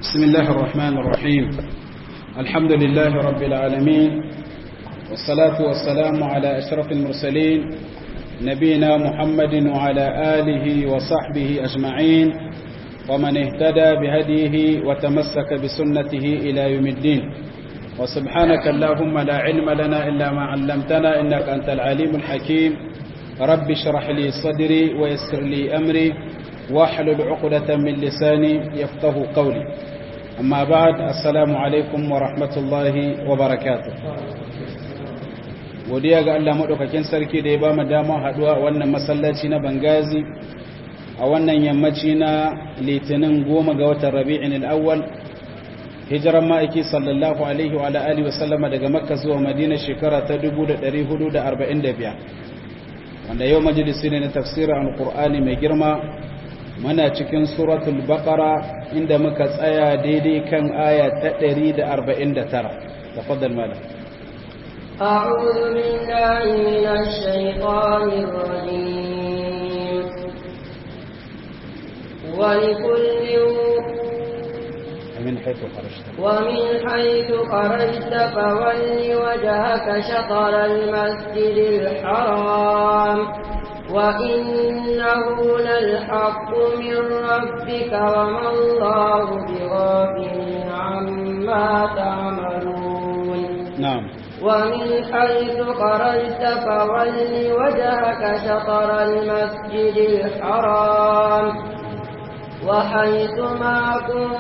بسم الله الرحمن الرحيم الحمد لله رب العالمين والصلاة والسلام على أشرف المرسلين نبينا محمد وعلى آله وصحبه أجمعين ومن اهتدى بهديه وتمسك بسنته إلى يوم الدين وسبحانك اللهم لا علم لنا إلا ما علمتنا إنك أنت العليم الحكيم رب اشرح لي صدري ويسر لي أمري واحلل عقدة من لساني يفقه قولي أما بعد السلام عليكم ورحمة الله وبركاته godiya ga Allah maɗaukakin sarki da ya ba mu dama haɗuwa a wannan masallaci na Bangazi a wannan yammaci na litinin goma ga watan rabi'in al'awwal hijiran ma'aiki sallallahu alaihi wa alihi wasallama daga makka zuwa madina shekara ta 1445 wanda yau majalisi ne na tafsirin alkur'ani mai girma muna cikin suratul baqara inda muka tsaya daidai kan aya ta 149 tafaddal malam أعوذ بالله من الشيطان الرجيم ولكل ومن حيث خرجت ومن حيث خرجت فول وجهك شطر المسجد الحرام وإنه للحق من ربك وما الله بغافل عما تعملون نعم ومن حيث خرجت فول وجهك شطر المسجد الحرام وحيث ما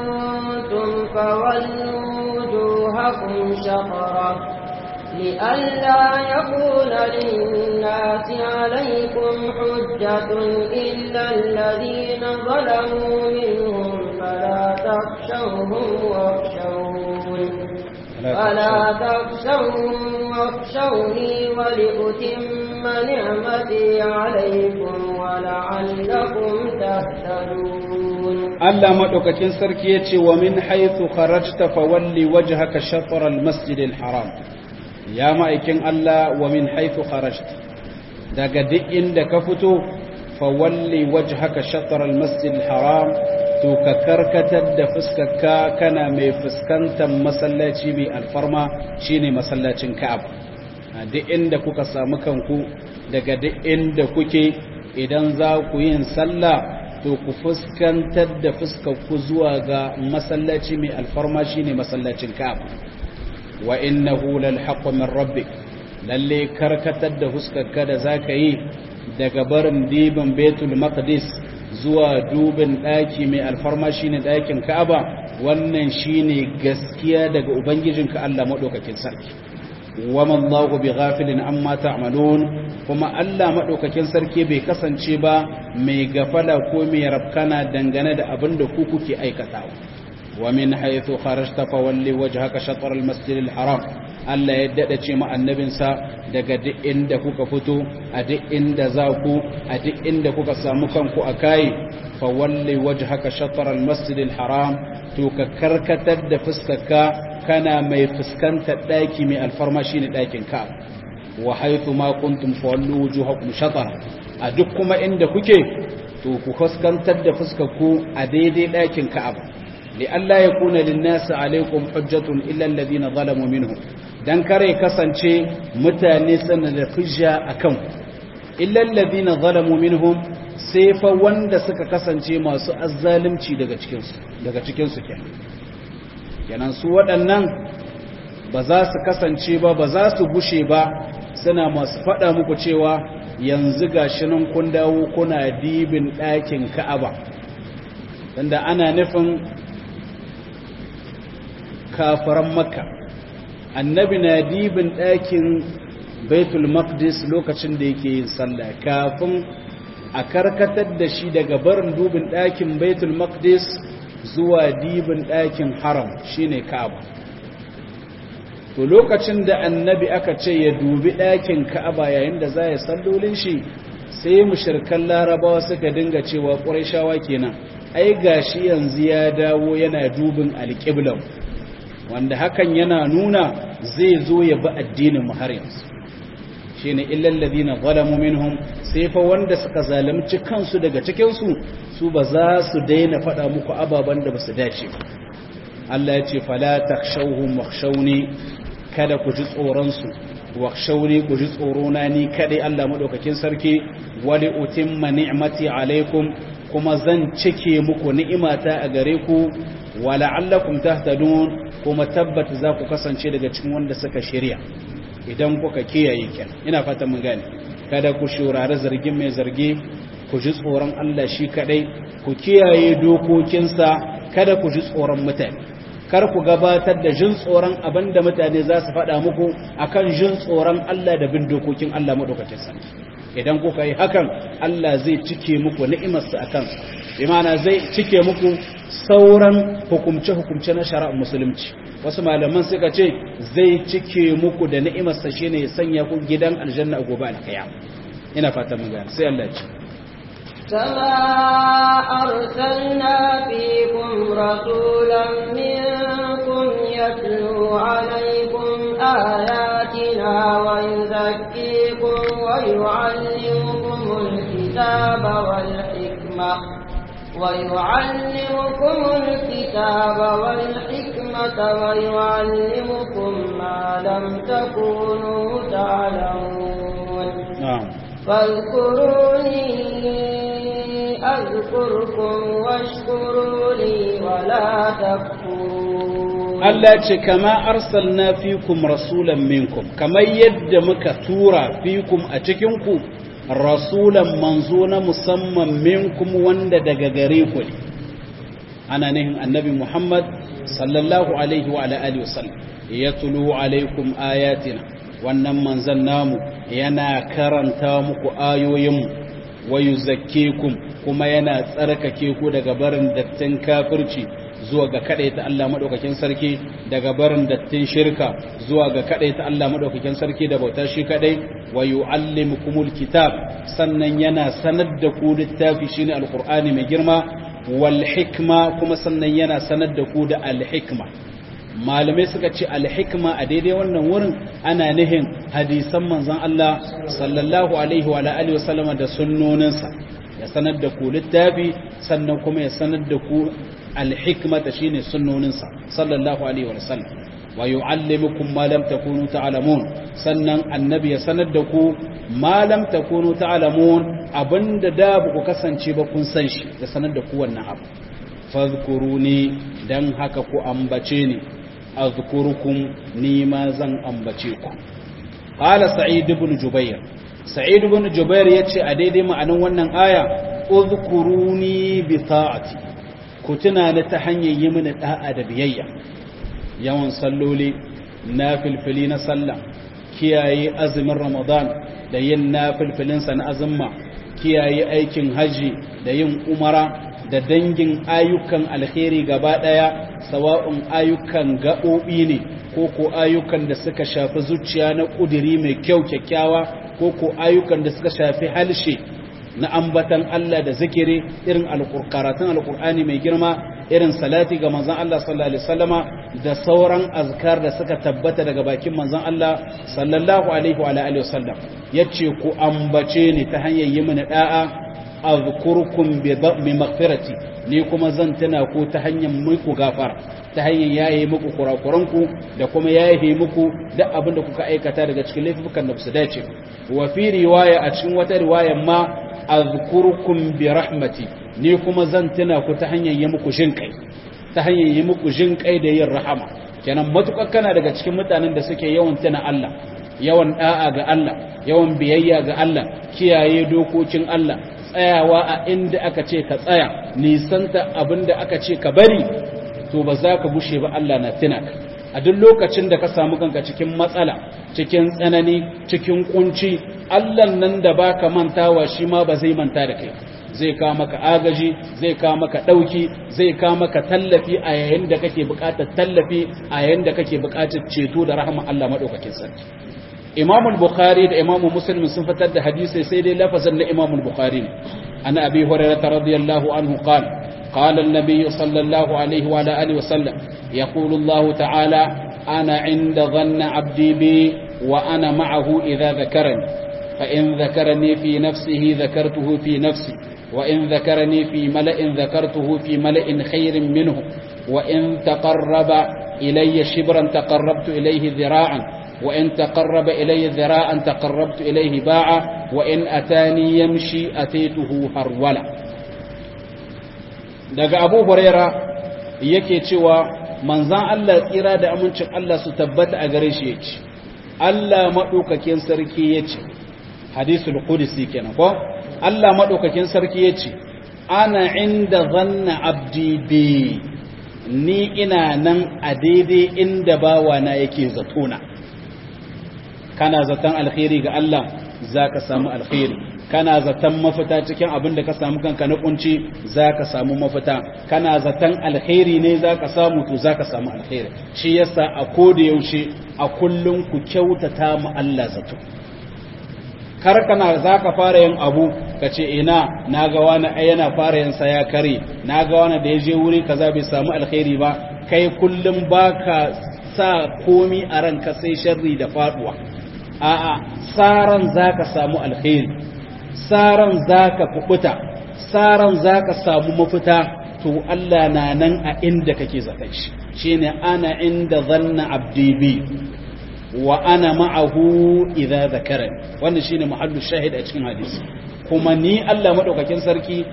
كنتم فولوا وجوهكم شطره لئلا يكون للناس عليكم حجة إلا الذين ظلموا منهم فلا تخشوهم واخشون فلا تخشوهم واخشوني ولأتم نعمتي عليكم ولعلكم تهتدون Allah madaukakin sarki yace wa min haythu kharajta fawalli wajhaka shatr al-masjid al-haram ya ma'aikin Allah wa min haythu kharajta daga duk inda ka fito fawalli wajhaka shatr al-masjid al-haram to ka karkatar da fuskarka kana mai fuskantar masallaci mai alfarma shine masallacin Ka'aba duk inda kuka samu kanku daga duk inda kuke idan za ku yin sallah to ku fuskantar da fuskarku zuwa ga masallaci mai alfarma shine masallacin Ka'aba wa innahu lal haqqu min rabbik lalle karkatar da fuskarka da zaka yi daga barin dibin Baitul Maqdis zuwa dubin daki mai alfarma shine dakin Ka'aba wannan shine gaskiya daga ubangijinka Allah madaukakin sarki wama Allahu bighafilin amma ta'malun kuma Allah madaukakin sarki bai kasance ba mai gafala ko mai rabkana dangane da abin da ku kuke aikatawa wa min haythu kharajta fawalli wajhaka shatr al-masjid al-haram Allah ya dada ce ma annabinsa daga duk inda kuka fito a duk inda za ku a duk inda kuka samu kanku a kai fawalli wajhaka shatr al-masjid al-haram to ka karkatar da fuskarka kana mai fuskantar daki mai alfarma shine dakin ka wa haythu ma kuntum fawallu wujuhakum shatr a duk kuma inda kuke to ku fuskantar da fuskarku a daidai dakin Ka'aba li alla yakuna lin-nasi alaykum hujjatun illa alladhina zalamu minhum dan kare kasance mutane sana da hujja akan illa alladhina zalamu minhum sai fa wanda suka kasance masu azzalumci daga cikin su daga cikin su kenan kenan su waɗannan ba za su kasance ba ba za su gushe ba suna masu faɗa muku cewa yanzu gashi nan kun dawo kuna dibin ɗakin ka'aba tunda ana nufin kafaran makka annabi na dibin ɗakin baitul maqdis lokacin da yake yin sallah kafin a karkatar da shi daga barin dubin ɗakin baitul maqdis zuwa dibin ɗakin haram shine ka'aba to lokacin da annabi aka ce ya dubi ɗakin ka'aba yayin da za ya sallolin shi sai mushirkan larabawa suka dinga cewa ƙurayshawa kenan ai gashi yanzu ya dawo yana dubin alƙiblan wanda hakan yana nuna zai zo ya bi addinin har yanzu shine illal ladina zalamu minhum sai fa wanda suka zalunci kansu daga cikin su su ba za su daina faɗa muku ababen da ba su dace ba Allah ya ce fala takhshawhum wakhshawni kada ku ji tsoron su wakhshawni ku ji tsoro na ni kadai Allah madaukakin sarki wali utimma ni'mati alaikum kuma zan cike muku ni'imata a gare ku wala'allakum tahtadun kuma tabbata za ku kasance daga cikin wanda suka shirya idan kuka kiyaye ken ina fatan mun gane kada ku shurare zargin mai zargi ku ji tsoron Allah shi kadai ku kiyaye dokokinsa kada ku ji tsoron mutane kar ku gabatar da jin tsoron abinda mutane za su faɗa muku akan jin tsoron Allah da bin dokokin Allah madaukakin sarki idan kuka yi hakan Allah zai cike muku ni'imarsa a kansa imana zai cike muku sauran hukumce-hukumce na shari'ar musulunci wasu malaman suka ce zai cike muku da ni'imarsa shine ya sanya ku gidan aljanna a gobe alkaya ina fata mun gane sai Allah ce كما أرسلنا فيكم رسولا منكم يتلو عليكم آياتنا ويزكيكم ويعلمكم الكتاب والحكمة ويعلمكم الكتاب والحكمة ويعلمكم ما لم تكونوا تعلمون na'am فاذكروني أذكركم واشكروا لي ولا تكفرون Allah ce kama arsalna fikum rasulan minkum kamar yadda muka tura fikum a cikinku rasulan manzo na musamman minkum wanda daga gare ku ne ana nihin annabi Muhammad sallallahu alaihi wa ala alihi wasallam yatlu alaikum ayatina wannan manzon namu yana karanta muku ayoyinmu wa yuzakkikum kuma yana tsarkake ku daga barin dattin kafirci zuwa ga ta Allah madaukakin sarki daga barin dattin shirka zuwa ga ta Allah madaukakin sarki da bauta shi kadai wa yuallimukumul kitab sannan yana sanar da ku littafi shine alqur'ani mai girma wal hikma kuma sannan yana sanar da ku da al hikma malamai suka ce al hikma a daidai wannan wurin ana nihin hadisan manzon Allah sallallahu alaihi wa alihi wasallama da sunnoninsa ya sanar da ku littafi sannan kuma ya sanar da ku alhikmata shine sunnoninsa sallallahu alaihi wa sallam wa yu'allimukum ma lam takunu ta'lamun sannan annabi ya sanar da ku ma lam takunu ta'lamun abinda da ba ku kasance ba kun san shi ya sanar da ku wannan abu fadhkuruni dan haka ku ambace ni azkurukum ni ma zan ambace ku qala sa'id ibn jubair sa'id ibn jubair yace a daidai ma'anan wannan aya uzkuruni bi ta'ati ku tuna ni ta hanyar yi mini da'a da biyayya yawan salloli na filfili na sallah kiyaye azumin ramadan da yin na filfilinsa na azumma kiyaye aikin haji da yin umara da dangin ayyukan alkhairi gaba daya sawa'un ayyukan gaɓoɓi ne ko ko ayyukan da suka shafi zuciya na ƙudiri mai kyau kyakkyawa ko ko ayyukan da suka shafi halshe na ambatan Allah da zikiri irin karatun alkur'ani mai girma irin salati ga manzon Allah sallallahu alaihi wasallama da sauran azkar da suka tabbata daga bakin manzon Allah sallallahu alaihi wa alihi wasallam yace ku ambace ni ta hanyar yi mini da'a azkurkum bi maghfirati ni kuma zan tana ku ta hanyar muku gafara ta hanyar yaye muku kurakuranku da kuma yaye muku duk abin da kuka aikata daga cikin laifukan da su dace wa fi riwaya a cikin wata riwaya ma azkurkum bi rahmati ni kuma zan tuna ku ta hanyar yi muku jin kai ta hanyar yi muku jin kai da yin rahama kenan matukar kana daga cikin mutanen da suke yawan tuna Allah yawan da'a ga Allah yawan biyayya ga Allah kiyaye dokokin Allah tsayawa a inda aka ce ka tsaya nisanta abinda aka ce ka bari to ba za ka bushe ba Allah na tuna ka a duk lokacin da ka samu kanka cikin matsala cikin tsanani cikin kunci Allah nan da baka mantawa shi ma ba zai manta da kai zai ka maka agaji zai ka maka dauki zai ka maka tallafi a yayin da kake buƙatar tallafi a yayin da kake buƙatar ceto da rahama Allah madaukakin sarki Imam al-Bukhari da Imam Muslim sun fitar da hadisi sai dai lafazin na Imam al-Bukhari ne ana Abi Hurairah radiyallahu anhu qala قال النبي صلى الله عليه وعلى آله وسلم يقول الله تعالى أنا عند ظن عبدي بي وأنا معه إذا ذكرني فإن ذكرني في نفسه ذكرته في نفسي وإن ذكرني في ملأ ذكرته في ملأ خير منه wa in taqarraba ilayya shibran taqarrabtu ilayhi dhira'an wa in taqarraba ilayya dhira'an taqarrabtu ilayhi ba'a wa in atani yamshi atituhu harwala daga Abu Huraira yake cewa manzan Allah tsira da amincin Allah su tabbata a gare shi yace Allah madaukakin sarki yace hadisul qudsi kenan ko Allah madaukakin sarki yace ana inda zanna abdi bi ni ina nan a daidai inda bawana yake zatona kana zaton alkhairi ga Allah zaka samu alkhairi kana zaton mafita cikin abin da ka samu kanka na kunci zaka samu mafita kana zaton alkhairi ne zaka samu to zaka samu alkhairi shi yasa a koda yaushe a kullun ku kyautata mu Allah zato kar kana zaka fara yin abu kace ina naga wani ai yana fara yin sa ya kare naga wani da yaje wuri kaza bai samu alkhairi ba kai kullum baka sa komi a ranka sai sharri da faduwa a'a saran zaka samu alkhairi saran zaka kubuta saran zaka samu mafita to Allah na nan a inda kake zaton shi shine ana inda zanna abdi bi wa ana ma'ahu idza zakarani wannan shine mahallu shahid a cikin hadisi kuma ni Allah madaukakin sarki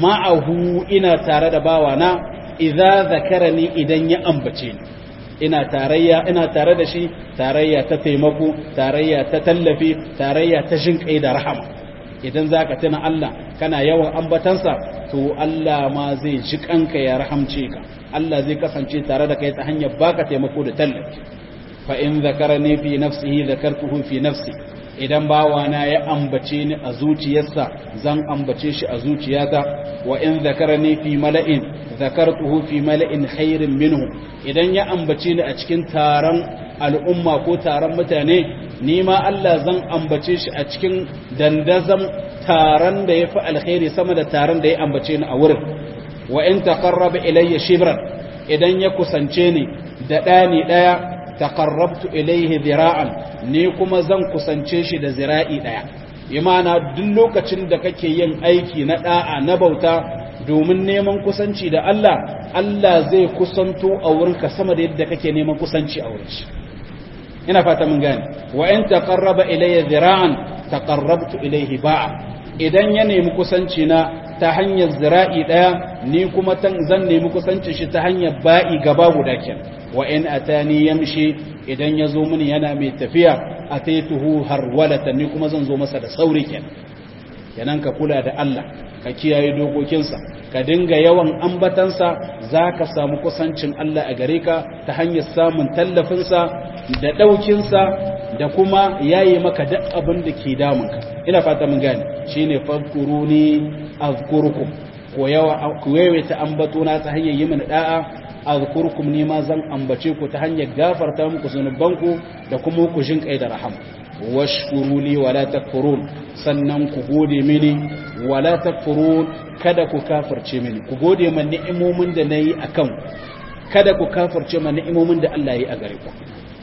ma'ahu ina tare da bawana idza zakarani idan ya ambace ni ina tarayya ina tare da shi tarayya ta taimako tarayya ta tallafi tarayya ta jinkai da rahama idan zaka tuna Allah kana yawan ambatansa to Allah ma zai ji kanka ya rahamce ka Allah zai kasance tare da kai ta hanyar baka taimako da tallafi fa in zakarani fi nafsihi zakartuhu fi nafsi idan bawana ya ambace ni a zuciyarsa zan ambace shi a zuciyata wa in zakarani fi mala'in zakartuhu fi mala'in khairin minhu idan ya ambace ni a cikin taron al'umma ko taron mutane ni ma Allah zan ambace shi a cikin dandazam taron da yafi alkhairi sama da taron da ya ambace ni a wurin wa in taqarraba ilayya shibran idan ya kusance ni da dani daya taqarrabtu ilayhi dhira'an ni kuma zan kusance shi da zira'i daya imana duk lokacin da kake yin aiki na da'a na bauta domin neman kusanci da Allah Allah zai kusanto a wurinka sama da yadda kake neman kusanci a wurin shi ina fata mun gane wa in taqarraba ilayya dhira'an taqarrabtu ilayhi ba'a idan ya nemi kusanci na ta hanyar zira'i daya ni kuma zan nemi kusanci shi ta hanyar ba'i gaba guda kenan wa in atani yamshi idan ya zo mini yana mai tafiya ataituhu harwalatan ni kuma zan zo masa da sauri kenan kenan ka kula da Allah ka kiyaye dokokinsa ka dinga yawan ambatansa zaka samu kusancin Allah a gare ka ta hanyar samun tallafinsa da ɗaukinsa da kuma yayi maka duk abin da ke damunka ina fata mun gane shine fadkuruni azkurukum ko yawa ku yawaita ambatona ta hanyar yi mana da'a azkurkum ni ma zan ambace ku ta hanyar gafarta muku zunubanku da kuma ku jin kai da rahama washkuru li wala takfurun sannan ku gode mini wala takfurun kada ku kafirce mini ku gode man ni'imomin da nayi akan kada ku kafirce man ni'imomin da Allah yi a gare ku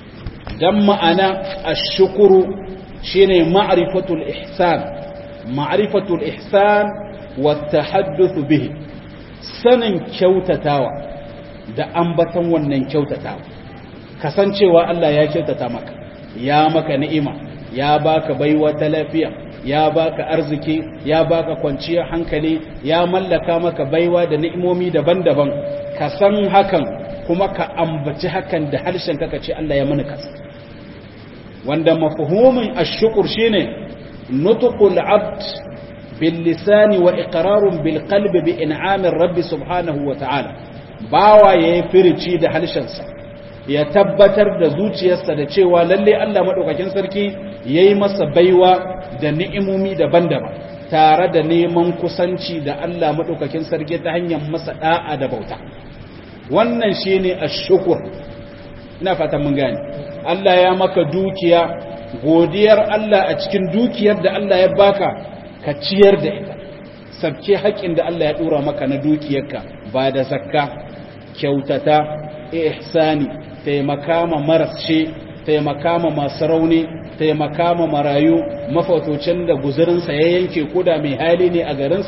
dan ma'ana ash-shukru shine ma'rifatul ihsan ma'rifatul ihsan wa tahadduth bihi sanin kyautatawa da ambatan wannan kyautatawa kasancewa Allah ya kyautata maka ya maka ni'ima ya baka baiwa ta lafiya ya baka arziki ya baka kwanciyar hankali ya mallaka maka baiwa da ni'imomi daban-daban ka san hakan kuma ka ambaci hakan da harshen ka ce Allah ya mana kasa wanda mafhumin ash-shukr shine nutqul abd bil lisani wa iqrarun bil qalbi bi in'amir rabbi subhanahu wa ta'ala bawa yayi firici da harshensa ya tabbatar da zuciyarsa da cewa lalle Allah madaukakin sarki yayi masa baiwa da ni'imomi daban-daban tare da neman kusanci da Allah madaukakin sarki ta hanyar masa da'a da bauta wannan shine ash-shukr ina fatan mun gane Allah ya maka dukiya godiyar Allah a cikin dukiyar da Allah ya baka ka ciyar da ita sabke haƙin da Allah ya dora maka na dukiyarka ba da zakka kyautata ihsani taimaka ma marasce taimaka ma masu rauni taimaka ma marayu mafautocin da guzurinsa ya yanke koda mai hali ne a garinsa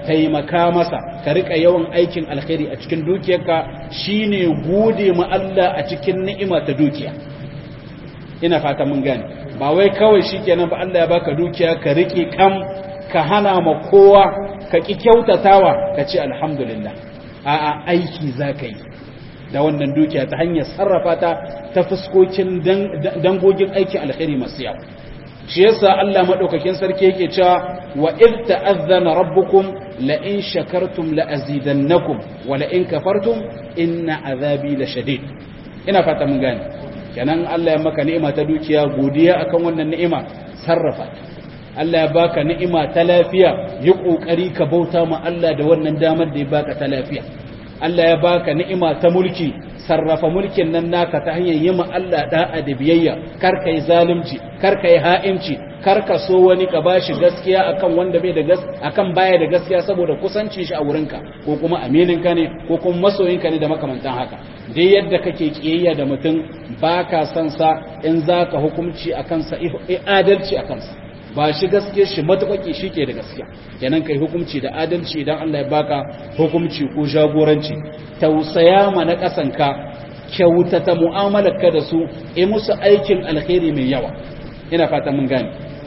taimaka masa ka rika yawan aikin alkhairi a cikin dukiyarka shine gode ma Allah a cikin ni'ima ta dukiya ina fata mun gane ba wai kawai shikenan ba Allah ya baka dukiya ka rike kam ka hana ma kowa ka ki kyautatawa ka ce alhamdulillah a'a aiki zaka yi da wannan dukiya ta hanyar sarrafa ta ta fuskokin dangogin aikin alkhairi masu yawa shi yasa Allah madaukakin sarki yake cewa wa id ta'azzana rabbukum la in shakartum la azidannakum wa la in kafartum inna azabi la shadid ina fata mun gane kenan Allah ya maka ni'ima ta dukiya godiya akan wannan ni'ima sarrafa Allah ya baka ni'ima ta lafiya yi kokari ka bauta ma Allah da wannan damar da ya baka ta lafiya Allah ya baka ni'ima ta mulki sarrafa mulkin nan naka ta hanyar yi ma Allah da'a da biyayya kar kai zalunci kar kai ha'inci kar ka so wani ka bashi gaskiya akan wanda bai da gaskiya akan baya da gaskiya saboda kusancin shi a wurinka ko kuma aminin ka ne ko kuma masoyin ka ne da makamantan haka dai yadda kake kiyayya da mutum baka son sa in zaka hukunci akan sa adalci akan sa ba shi gaske shi matuƙaƙi shi ke da gaskiya kenan kai hukunci da adalci idan Allah ya baka hukunci ko jagoranci tausaya ma na ƙasanka kyautata mu'amalarka da su yi musu aikin alkhairi mai yawa ina fata mun gane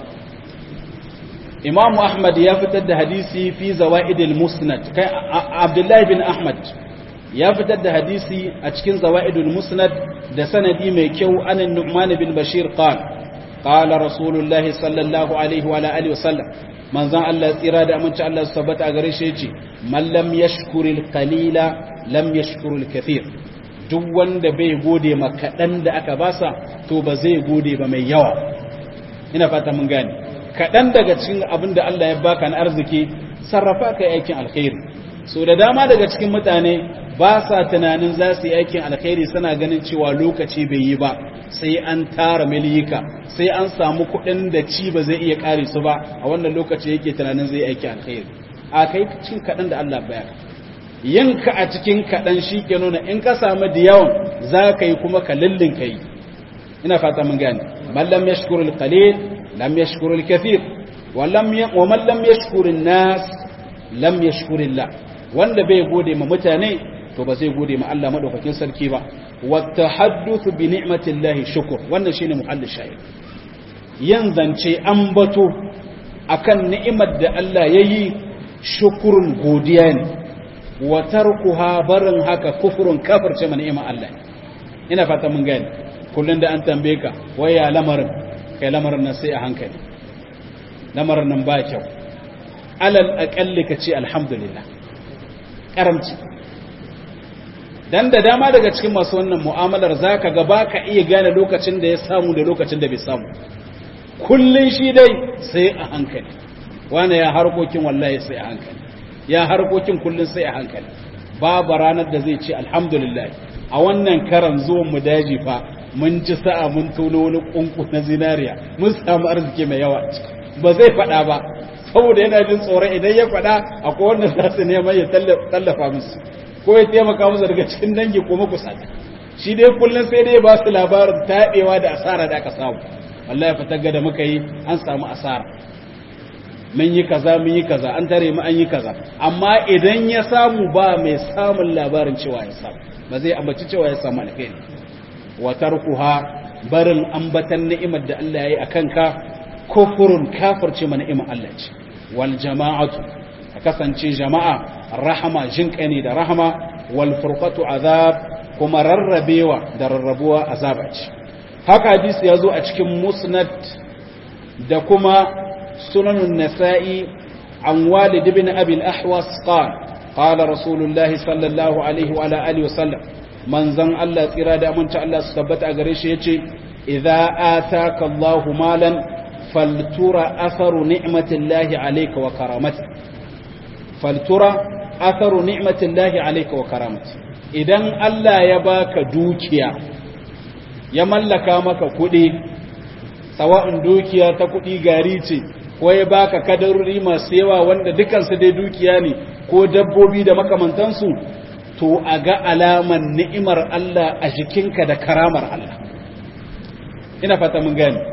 Imam Ahmad ya fitar da hadisi fi zawaidil musnad kai Abdullah bin Ahmad ya fitar da hadisi a cikin zawaidul musnad da sanadi mai kyau anan Nu'man bin Bashir qala قال رسول الله صلى الله عليه وعلى اله وسلم من زان الله tsira da aminci Allah subhanahu a gare shi yace man lam yashkuril qalila lam yashkuril kathir duk wanda bai gode ma kadan da aka basa to ba zai gode ba mai yawa ina fata mun gane kadan daga cikin abin da Allah ya baka na arziki sarrafa kai aikin alkhairi so da dama daga cikin mutane ba sa tunanin za su yi aikin alkhairi suna ganin cewa lokaci bai yi ba sai an tara miliyika sai an samu kuɗin da ci ba zai iya ƙare su ba a wannan lokaci yake tunanin zai aiki alkhairi a kai cikin kaɗan da Allah baya yin ka a cikin kaɗan shi ke nuna in ka samu da yawan za ka yi kuma ka lullun ka yi ina fata mun gane man lam yashkuru al-qalil lam yashkuru al-kathir wa lam wa man lam yashkuru an-nas lam yashkuru Allah wanda bai gode ma mutane to ba zai gode ma Allah madaukakin sarki ba والتحدث بنعمة الله شكر wannan shine muhallin shahid yin zance ambato akan ni'imar da Allah yayi shukurun godiya ne wa tarkuha barin haka kufurun kafirce ma ni'imar Allah ina fata mun gane kullun da an tambaye ka waya lamarin kai lamarin nan sai a hankali lamarin nan ba kyau alal aqalli ka ce alhamdulillah karamci dan da dama daga cikin masu wannan mu'amalar zaka ga baka iya gane lokacin da ya samu da lokacin da bai samu kullun shi dai sai a hankali wani ya harkokin wallahi sai a hankali ya harkokin kullun sai a hankali babu ranar da zai ce alhamdulillah a wannan karan zuwan mu daji fa mun ci sa'a mun tono wani kunku na zinariya mun samu arziki mai yawa ba zai faɗa ba saboda yana jin tsoron idan ya faɗa akwai wanda za su neman ya tallafa musu ko ya taimaka musu daga cikin dangi ko makusata shi dai kullum sai dai ba su labarin taɓewa da asara da aka samu wallahi fitar da muka yi an samu asara mun yi kaza mun yi kaza an tare mu an yi kaza amma idan ya samu ba mai samun labarin cewa ya samu ba zai ambaci cewa ya samu alheri wa tarkuha barin ambatan ni'imar da Allah ya yi akan ka kufurun kafirce ma ni'imar Allah ce wal jama'atu a kasance jama'a rahama jinƙa ne da rahama wal furqatu azab kuma rarrabewa da rarrabuwa azaba ce haka hadisi ya zo a cikin musnad da kuma sunanun nasa'i an walid ibn abi al-ahwas qala qala rasulullah sallallahu alaihi wa ala alihi wa sallam manzon Allah tsira da aminta Allah su tabbata a gare shi yace idza ataka Allahu malan faltura atharu ni'matillahi alayka wa karamatihi faltura atharu ni'matillahi alayka wa karamati idan Allah ya baka dukiya ya mallaka maka kuɗi sawa'un dukiya ta kuɗi gari ce ko ya baka kadarori masu yawa wanda dukansu dai dukiya ne ko dabbobi da makamantansu to a ga alaman ni'imar Allah a jikinka da karamar Allah ina fata mun gani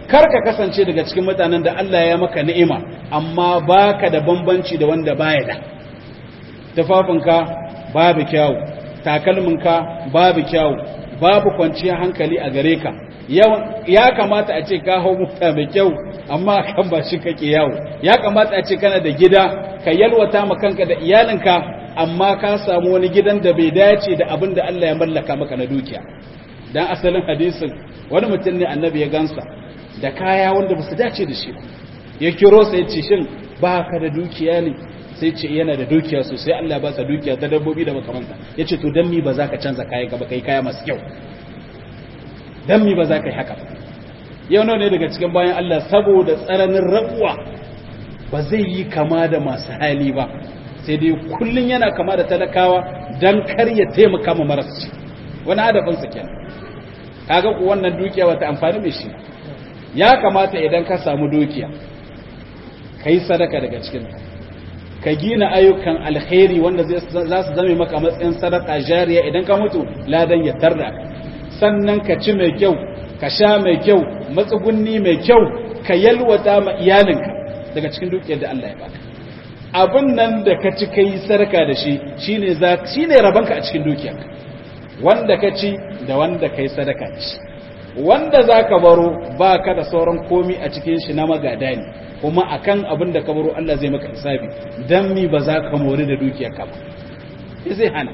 kar ka kasance daga cikin mutanen da Allah ya maka ni'ima amma baka da bambanci da wanda baya da tufafinka babu kyawu takalminka babu kyawu babu kwanciyar hankali a gare ka ya kamata a ce ka hau mota mai kyau amma kan ba shi kake yawo ya kamata a ce kana da gida ka yalwata ma kanka da iyalinka amma ka samu wani gidan da bai dace da abin da Allah ya mallaka maka na dukiya dan asalin hadisin wani mutum ne annabi ya gansa da kaya wanda ba su dace da shi ya kiro sai ce shin ba ka da dukiya ne sai ce yana da dukiya sosai Allah ba sa dukiya ta dabbobi da makamanta ya ce to dan mi ba za ka canza kayan ka ba kai kaya masu kyau dan mi ba za ka yi haka yau nawa ne daga cikin bayan Allah saboda tsananin rabuwa ba zai yi kama da masu hali ba sai dai kullun yana kama da talakawa dan kar ya taimaka ma marasci wani adafinsa kenan kaga ku wannan dukiya wata amfani mai shi ya kamata idan ka samu dukiya kai sadaka daga cikin ka gina ayyukan alkhairi wanda za su zame maka matsayin sadaka jariya idan ka mutu ladan ya tarda sannan ka ci mai kyau ka sha mai kyau matsugunni mai kyau ka yalwata ma iyalinka daga cikin dukiyar da Allah ya baka abin nan da ka ci kai sarka da shi shine za shine rabanka a cikin dukiyarka wanda ka ci da wanda kai sadaka da shi wanda zaka baro baka da sauran komi a cikin shi na magada ne kuma akan abin da ka baro Allah zai maka hisabi dan mi ba za ka mori da dukiyarka ba zai hana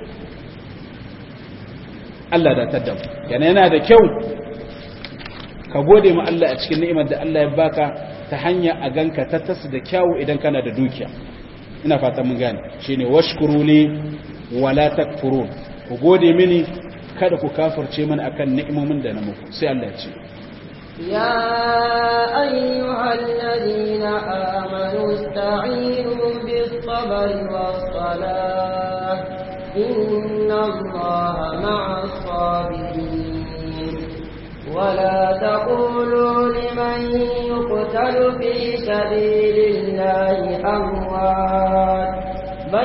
Allah da tadda yana yana da kyau ka gode ma Allah a cikin ni'imar da Allah ya baka ta hanya a ganka ta tasu da kyawu idan kana da dukiya ina fatan mun gane shine washkuru li wala takfurun ku gode mini kada ku kafirce mana akan ni'imomin da na muku sai Allah ya ce يا أيها الذين آمنوا استعينوا بالصبر والصلاة إن الله مع الصابرين ولا تقولوا لمن يقتل في سبيل الله أموات بل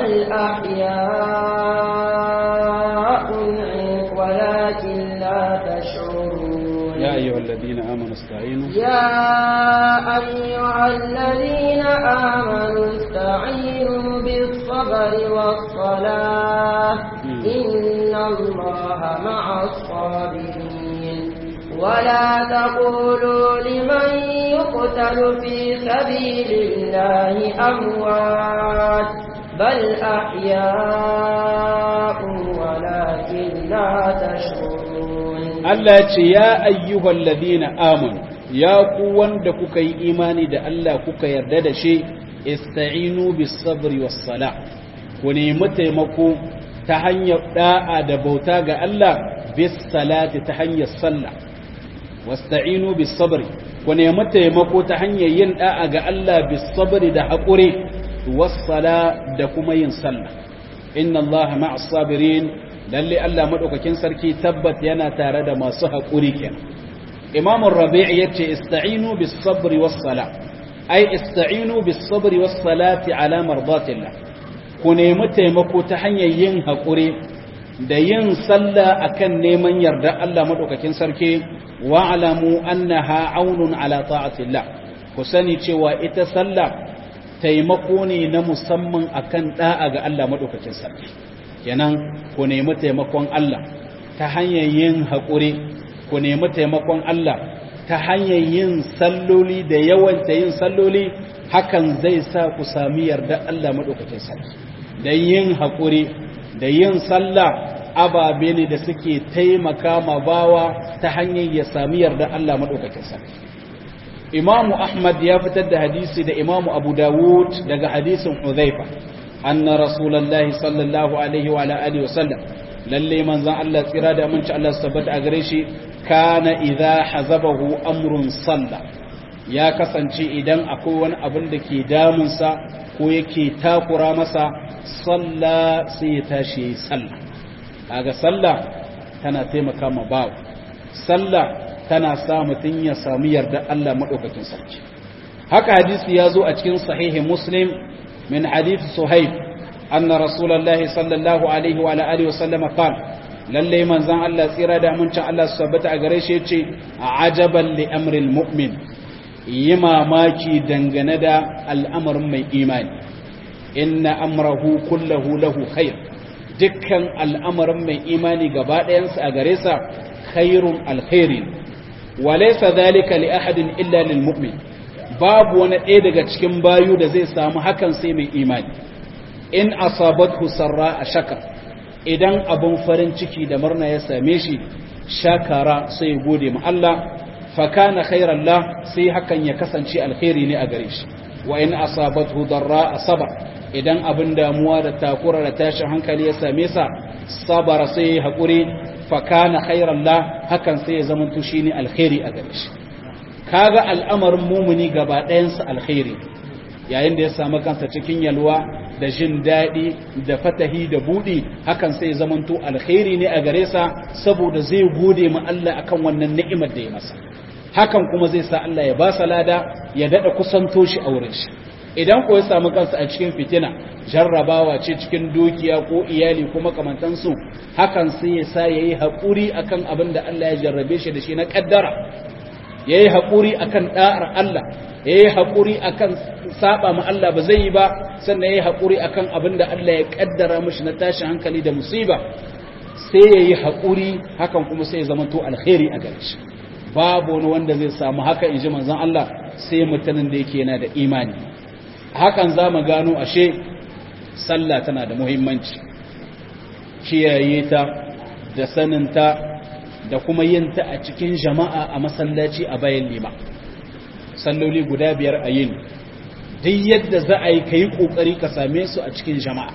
أحياء ولكن لا تشعرون يا أيها الذين آمنوا استعينوا يا أيها الذين آمنوا استعينوا بالصبر والصلاة إن الله مع الصابرين ولا تقولوا لمن يقتل في سبيل الله أموات بل أحياء ولكن لا تشعرون Allah ya ce ya ayyuhal ladina amanu ya ku wanda kuka yi imani da Allah kuka yarda da shi ista'inu bis sabri was sala ku nemi taimako ta hanyar da'a da bauta ga Allah bis salati ta hanyar sallah wasta'inu bis sabri ku nemi taimako ta hanyar yin da'a ga Allah bis sabri da haƙuri was sala da kuma yin sallah inna Allah ma'as sabirin lalle Allah madaukakin sarki tabbat yana tare da masu haƙuri kenan Imam Rabi' yace ista'inu bis sabri was sala ai ista'inu bis sabri was salati ala mardatillah ku nemi taimako ta hanyar yin haƙuri da yin sallah akan neman yarda Allah madaukakin sarki wa alamu annaha aunun ala ta'atillah ku sani cewa ita sallah taimako ne na musamman akan da'a ga Allah madaukakin sarki kenan ku nemi taimakon Allah ta hanyar yin haƙuri ku nemi taimakon Allah ta hanyar yin salloli da yawanta yin salloli hakan zai sa ku sami yarda Allah maɗaukakin sarki da yin haƙuri da yin sallah ababe ne da suke taimaka ma bawa ta hanyar ya sami yarda Allah maɗaukakin sarki imamu ahmad ya fitar da hadisi da imamu abu dawud daga hadisin huzaifa anna rasulullahi sallallahu alaihi wa alihi wa sallam lalle manzon Allah tsira da aminci Allah su tabbata a gare shi kana idza hazabahu amrun salla ya kasance idan akwai wani abin da ke damun sa ko yake takura masa salla sai ya tashi yayi salla kaga salla tana taimaka ma bawo salla tana sa mutun ya samu yarda Allah madaukakin sarki haka hadisi ya zo a cikin sahihi muslim من حديث صهيب أن رسول الله صلى الله عليه وعلى آله وسلم قال lalle manzon Allah tsira da amincin Allah su tabbata a gare shi yace ajaban li amril mu'min yi mamaki dangane da al'amarin mai imani inna amrahu kullahu lahu khair dukkan al'amarin mai imani gaba ɗayansa a gare sa khairun alkhairin walaysa dhalika li ahadin illa lil mu'min babu wani ɗaya daga cikin bayu da zai samu hakan sai mai imani in asabathu sarra a shaka idan abun farin ciki da murna ya same shi shakara sai gode ma Allah fakana khairan la sai hakan ya kasance alkhairi ne a gare shi wa in asabathu darra asaba idan abin damuwa da takura da tashin hankali ya same sa sabara sai hakuri fakana khairan la hakan sai ya zama to shine alkhairi a gare shi kaga al'amarin mumuni gaba ɗayansa alkhairi yayin da ya samu kansa cikin yalwa da jin daɗi da fatahi da buɗi hakan sai zamanto alkhairi ne a gare sa saboda zai gode ma Allah akan wannan ni'imar da ya masa hakan kuma zai sa Allah ya ba sa lada ya daɗa kusanto shi a wurin shi idan ko ya samu kansa a cikin fitina jarrabawa ce cikin dukiya ko iyali ko makamantansu hakan sai ya sa yayi haƙuri akan abin da Allah ya jarrabe shi da shi na ƙaddara ya yi haƙuri a kan ɗa'ar Allah ya yi haƙuri a kan saɓa ma Allah ba zai yi ba sannan ya yi haƙuri a kan abin da Allah ya ƙaddara mashi na tashin hankali da musiba sai ya yi haƙuri hakan kuma sai ya zama to alkhairi a gare shi babu wani wanda zai samu haka in ji manzon Allah sai mutanen da yake yana da imani hakan za mu gano ashe sallah tana da muhimmanci kiyaye ta da saninta da kuma yin ta a cikin jama'a a masallaci a bayan lima salloli guda biyar a yin duk yadda za a yi ka yi ƙoƙari ka same su a cikin jama'a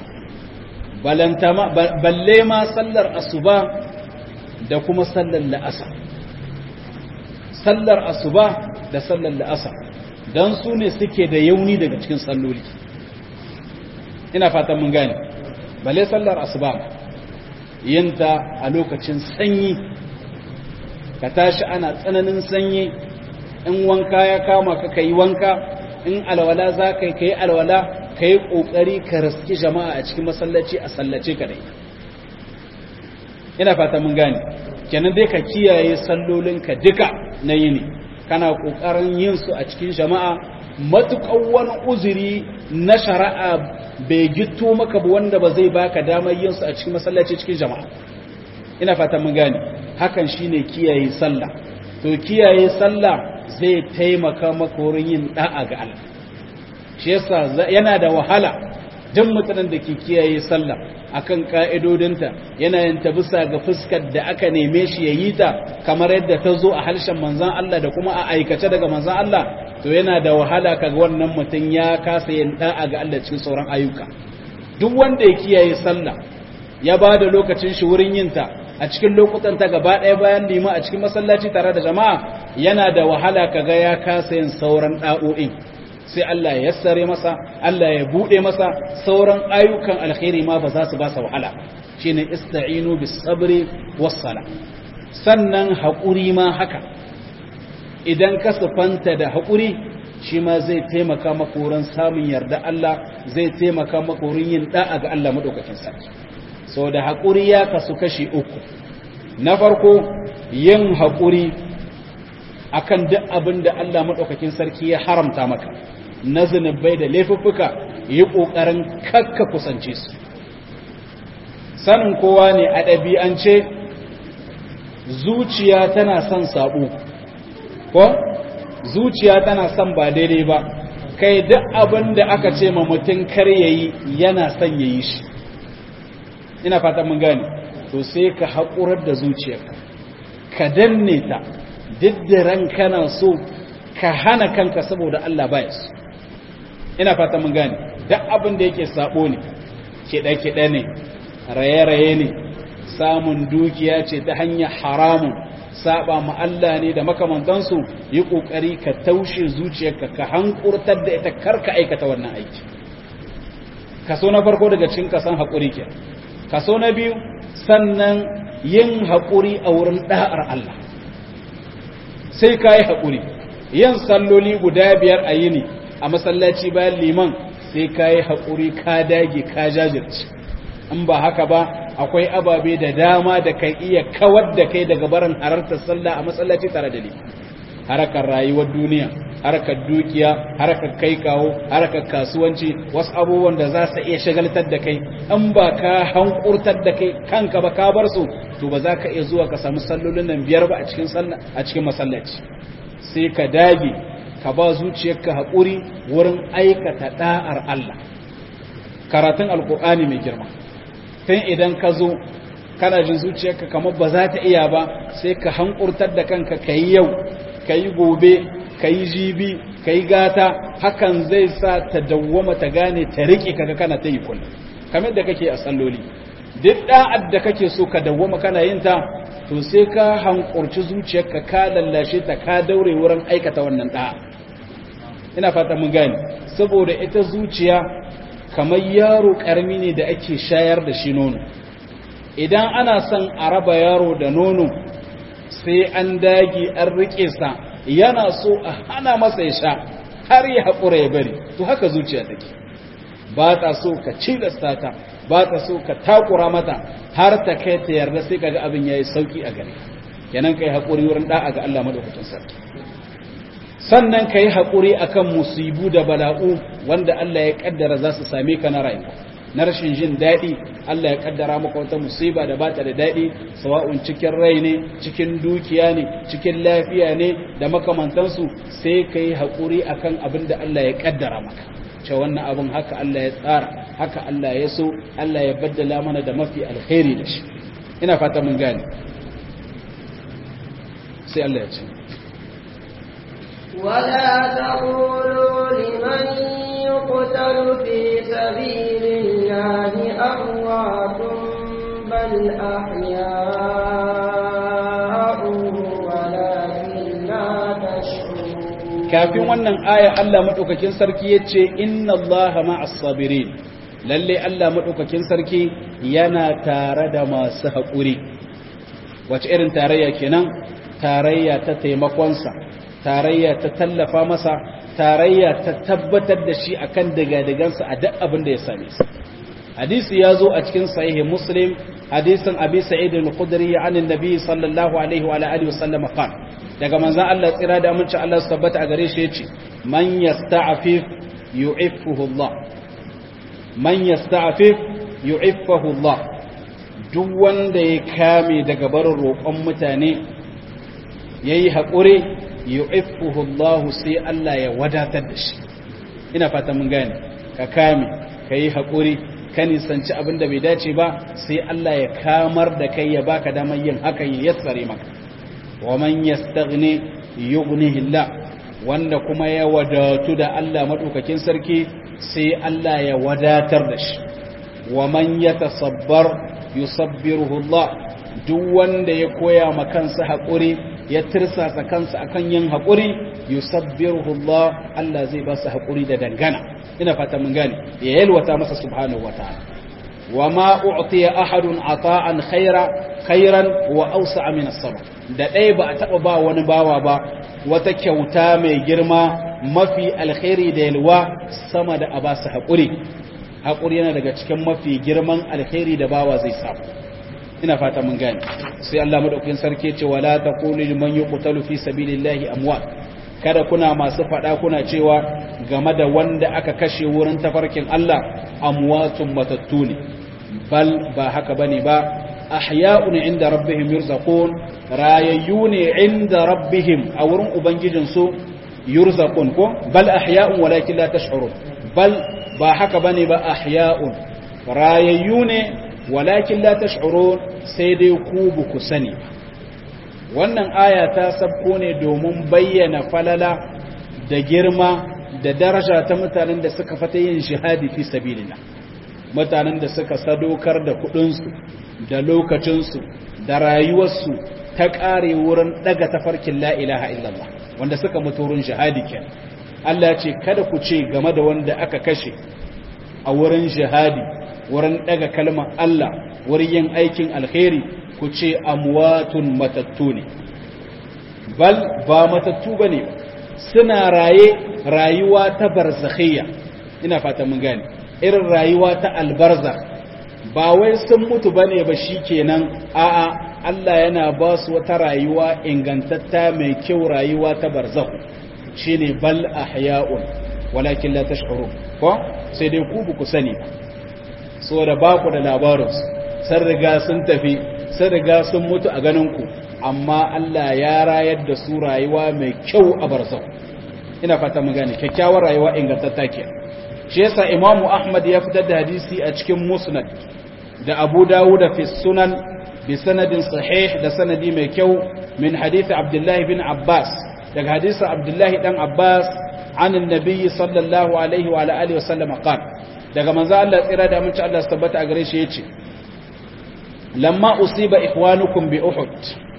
balle ma sallar asuba da kuma sallar la'asa sallar asuba da sallar la'asa don su ne suke da yauni daga cikin salloli ina fatan mun gane balle sallar asuba yinta a lokacin sanyi ka tashi ana tsananin sanyi in wanka ya kama ka kai wanka in alwala za ka yi kai alwala ka yi ƙoƙari ka raski jama'a a cikin masallaci a sallace ka dai ina fata mun gane kenan dai ka kiyaye sallolinka duka na yini kana ƙoƙarin yin su a cikin jama'a matuƙan wani uzuri na shari'a bai gito maka ba wanda ba zai baka damar yin su a cikin masallaci cikin jama'a ina fata mun gane hakan shine kiyaye sallah to kiyaye sallah zai taimaka maka wurin yin da'a ga Allah shi yasa yana da wahala duk mutanen da ke kiyaye sallah akan ka'idodinta yana yin ta bisa ga fuskar da aka neme shi yayi ta kamar yadda ta zo a harshen manzon Allah da kuma a aikace daga manzon Allah to yana da wahala kaga wannan mutum ya kasa yin da'a ga Allah cikin sauran ayyuka duk wanda ya kiyaye sallah ya ba da lokacin shi wurin yin ta a cikin lokutan ta gaba ɗaya bayan lima a cikin masallaci tare da jama'a yana da wahala kaga ya kasa yin sauran da'o'in sai Allah ya yassare masa Allah ya bude masa sauran ayyukan alkhairi ma ba za su ba sa wahala shine ista'inu bis sabri was sala sannan haƙuri ma haka idan ka sufanta da haƙuri shi ma zai taimaka maka wurin samun yarda Allah zai taimaka maka wurin yin da'a ga Allah madaukakin sarki sau da haƙuri ya kasu kashi uku na farko yin haƙuri akan duk abin da Allah maɗaukakin sarki ya haramta maka na zunubai da laifuffuka yi ƙoƙarin kakka kusance su sanin kowa ne a ɗabi'ance zuciya tana son saɓo ko zuciya tana son ba daidai ba kai duk abin da aka ce ma mutum kar yayi yana son yayi shi ina fatan mun gane to sai ka haƙurar da zuciyarka ka danne ta duk da ran kana so ka hana kanka saboda Allah baya so ina fatan mun gane duk abin da yake sabo ne kiɗe-kiɗe ne raye-raye ne samun dukiya ce ta hanyar haramun saba ma Allah ne da makamantansu yi ƙoƙari ka taushe zuciyarka ka hankurtar da ita karka aikata wannan aiki kaso na farko daga cikin kasan haƙuri ke kaso na biyu sannan yin haƙuri a wurin ɗa'ar Allah sai ka yi haƙuri yin salloli guda biyar a yini a masallaci bayan liman sai ka yi haƙuri ka dage ka jajirce in ba haka ba akwai ababe da dama da kan iya kawar da kai daga barin harartar sallah a masallaci tare da liman harakar rayuwar duniya harkar dukiya harkar kai kawo harkar kasuwanci wasu abubuwan da za su iya shagaltar da kai an ba ka hankurtar da kai kanka ba ka bar su to ba za ka iya zuwa ka samu sallolin nan biyar ba a cikin sallah a cikin masallaci sai ka dage ka ba zuciyarka haƙuri wurin aikata da'ar Allah karatun alkur'ani mai girma tun idan ka zo kana jin zuciyarka kamar ba za ta iya ba sai ka hankurtar da kanka ka yi yau ka yi gobe ka yi jibi ka yi gata hakan zai sa ta dawwama ta gane ta riƙe kaga kana ta yi kullum kamar da kake a salloli duk da'ad da kake so ka dawwama kana yin ta to sai ka hankurci zuciyarka ka lallashe ta ka daure wurin aikata wannan da'a ina fata mun gane saboda ita zuciya kamar yaro karmi ne da ake shayar da shi nono idan ana son a raba yaro da nono sai an dagi an rike sa yana so a hana masa ya sha har ya haƙura ya bari to haka zuciya take ba ta so ka cilasta ta ba ta so ka takura mata har ta kai ta yarda sai kaga abin yayi sauki a gare kenan kai haƙuri wurin da'a ga Allah madaukakin sarki sannan kai haƙuri akan musibu da bala'u wanda Allah ya kaddara za su same ka na rayuwa na rashin jin daɗi Allah ya kaddara maka wata musiba da bata da daɗi sawa'un cikin rai ne cikin dukiya ne cikin lafiya ne da makamantansu sai ka yi haƙuri akan abin da Allah ya kaddara maka ce wannan abin haka Allah ya tsara haka Allah ya so Allah ya baddala mana da mafi alkhairi da shi ina fata mun gane sai Allah ya ce ولا تقولوا لمن يقتل في سبيل الله أموات بل أحياء ولكن لا تشعرون kafin wannan aya Allah madaukakin sarki yace inna Allaha ma'as sabirin lalle Allah madaukakin sarki yana tare da masu haƙuri wace irin tarayya kenan tarayya ta taimakonsa tarayya ta tallafa masa tarayya ta tabbatar da shi akan digadigansa a duk abin da ya same su hadisi ya zo a cikin sahihi muslim hadisin abi sa'id al-khudri an annabi sallallahu alaihi wa alihi wa sallam qala daga manzon Allah tsira da aminci Allah su tabbata a gare shi yace man yasta'fif yu'iffuhu Allah man yasta'fif yu'iffuhu Allah duk wanda ya kame daga barin roƙon mutane yayi haƙuri yu'iffuhu Allah sai Allah ya wadatar da shi ina fata mun gane ka kame kai haƙuri ka nisanci abin da bai dace ba sai Allah ya kamar da kai ya baka damar yin hakan ya yassare maka wa man yastaghni yughnihi Allah wanda kuma ya wadatu da Allah madaukakin sarki sai Allah ya wadatar da shi wa man yatasabbar yusabbiruhu Allah duk wanda ya koya ma kansa haƙuri ya tirsasa kansa akan yin haƙuri yusabbiruhu Allah Allah zai ba su haƙuri da dangana ina fata mun gane ya yalwata masa subhanahu wataala wa ma u'tiya ahadun ata'an khaira khairan wa awsa'a min as-sabr da dai ba a taba ba wani bawa ba wata kyauta mai girma mafi alkhairi da yalwa sama da abasa haƙuri haƙuri yana daga cikin mafi girman alkhairi da bawa zai samu ina fata mun gane sai Allah madaukakin sarki ce wala taqulu liman yuqtalu fi sabilillahi amwat kada kuna masu fada kuna cewa game da wanda aka kashe wurin tafarkin Allah amwatun matattu ne bal ba haka bane ba ahya'un inda rabbihim yurzaqun rayayyu ne inda rabbihim a wurin ubangijin su yurzaqun ko bal ahya'un walakin la tash'urun bal ba haka bane ba ahya'un rayayyu ne walakin la tash'urun sai dai ku bu ku sani wannan aya ta sabko ne domin bayyana falala da girma da daraja ta mutanen da suka fata yin shahadi fi sabilillah mutanen da suka sadaukar da kudinsu da lokacinsu da rayuwarsu ta kare wurin daga tafarkin la ilaha illallah wanda suka mutu wurin shahadi kenan Allah ce kada ku ce game da wanda aka kashe a wurin shahadi wurin daga kalmar Allah wurin yin aikin alkhairi ku ce amwatun matattu ne bal ba matattu bane suna raye rayuwa ta barzakhiyya ina fata mun gane irin rayuwa ta albarzakh ba wai sun mutu bane ba shikenan a'a Allah yana ba su wata rayuwa ingantatta mai kyau rayuwa ta barzakh shine bal ahya'un walakin la tashkurun ko sai dai ku ku sani saboda ba ku da labarinsu sun riga sun tafi sun riga sun mutu a ganinku amma Allah ya rayar da su rayuwa mai kyau a barzau ina fata mun gane kyakkyawar rayuwa ingantatta ke shi yasa Imam Ahmad ya fitar da hadisi a cikin Musnad da Abu Dawud fi Sunan bi sanadin sahih da sanadi mai kyau min hadisi Abdullah bin Abbas daga hadisin Abdullah dan Abbas عن النبي صلى الله عليه وعلى آله وسلم قال daga manzo Allah tsira da aminci Allah tabbata a gare shi yace lamma usiba ikhwanukum bi uhud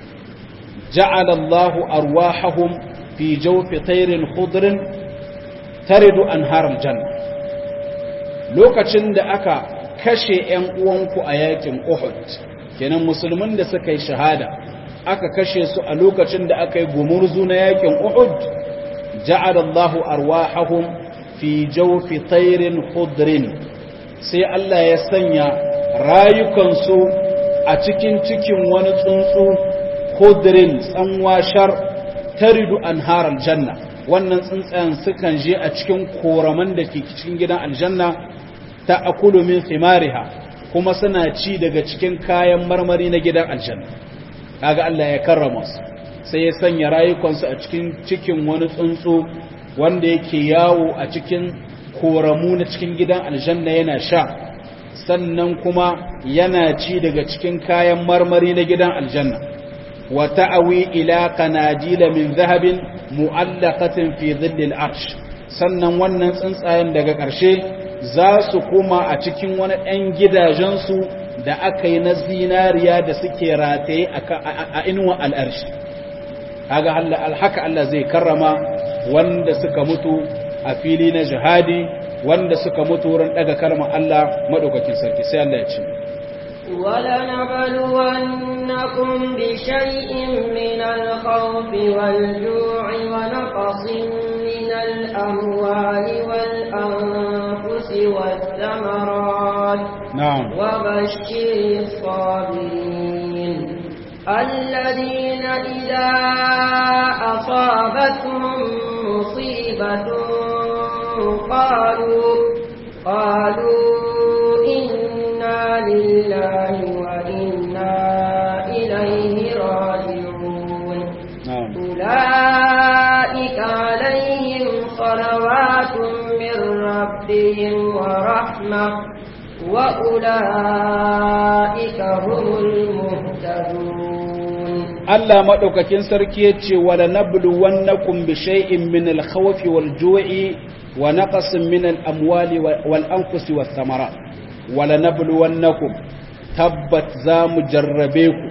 ja'ala Allahu arwahahum fi jawfi tayrin khudrin taridu anhar aljanna lokacin da aka kashe ƴan uwanku a yakin uhud kenan musulmin da suka yi shahada aka kashe su a lokacin da aka yi gumurzu na yakin uhud ja'ala Allahu arwahahum fi jawfi tayrin khudrin sai Allah ya sanya rayukansu a cikin cikin wani tsuntsu khudrin tsanwashar taridu anhar aljanna wannan tsuntsayen sukan je a cikin koraman da ke cikin gidan aljanna ta akulu min thimariha kuma suna ci daga cikin kayan marmari na gidan aljanna kaga Allah ya karrama su sai ya sanya rayukansu a cikin cikin wani tsuntsu wanda yake yawo a cikin koramu na cikin gidan aljanna yana sha sannan kuma yana ci daga cikin kayan marmari na gidan aljanna wa ta'awi ila qanadila min zahabin mu'allaqatin fi dhillil arsh sannan wannan tsuntsayen daga ƙarshe za su koma a cikin wani ɗan gidajensu da aka yi na zinariya da suke rataye a inuwa al'arshi kaga haka Allah zai karrama wanda suka mutu a fili na jihadi wanda suka mutu wurin daga kalmar Allah madaukakin sarki sai Allah ya ce ولنبلونكم بشيء من الخوف والجوع ونقص من الأموال والأنفس والثمرات نعم وبشر الصابرين الذين إذا أصابتهم مصيبة قالوا قالوا إنا لله وإنا إليه راجعون نعم أولئك عليهم صلوات من ربهم ورحمة وأولئك هم المهتدون Allah maɗaukakin sarki ya ce wala nablu wannakum bi shay'in min al-khawfi wal ju'i wa naqsin min al-amwali wal anfusi was thamarat wala nablu wannakum tabbat za mu jarrabe ku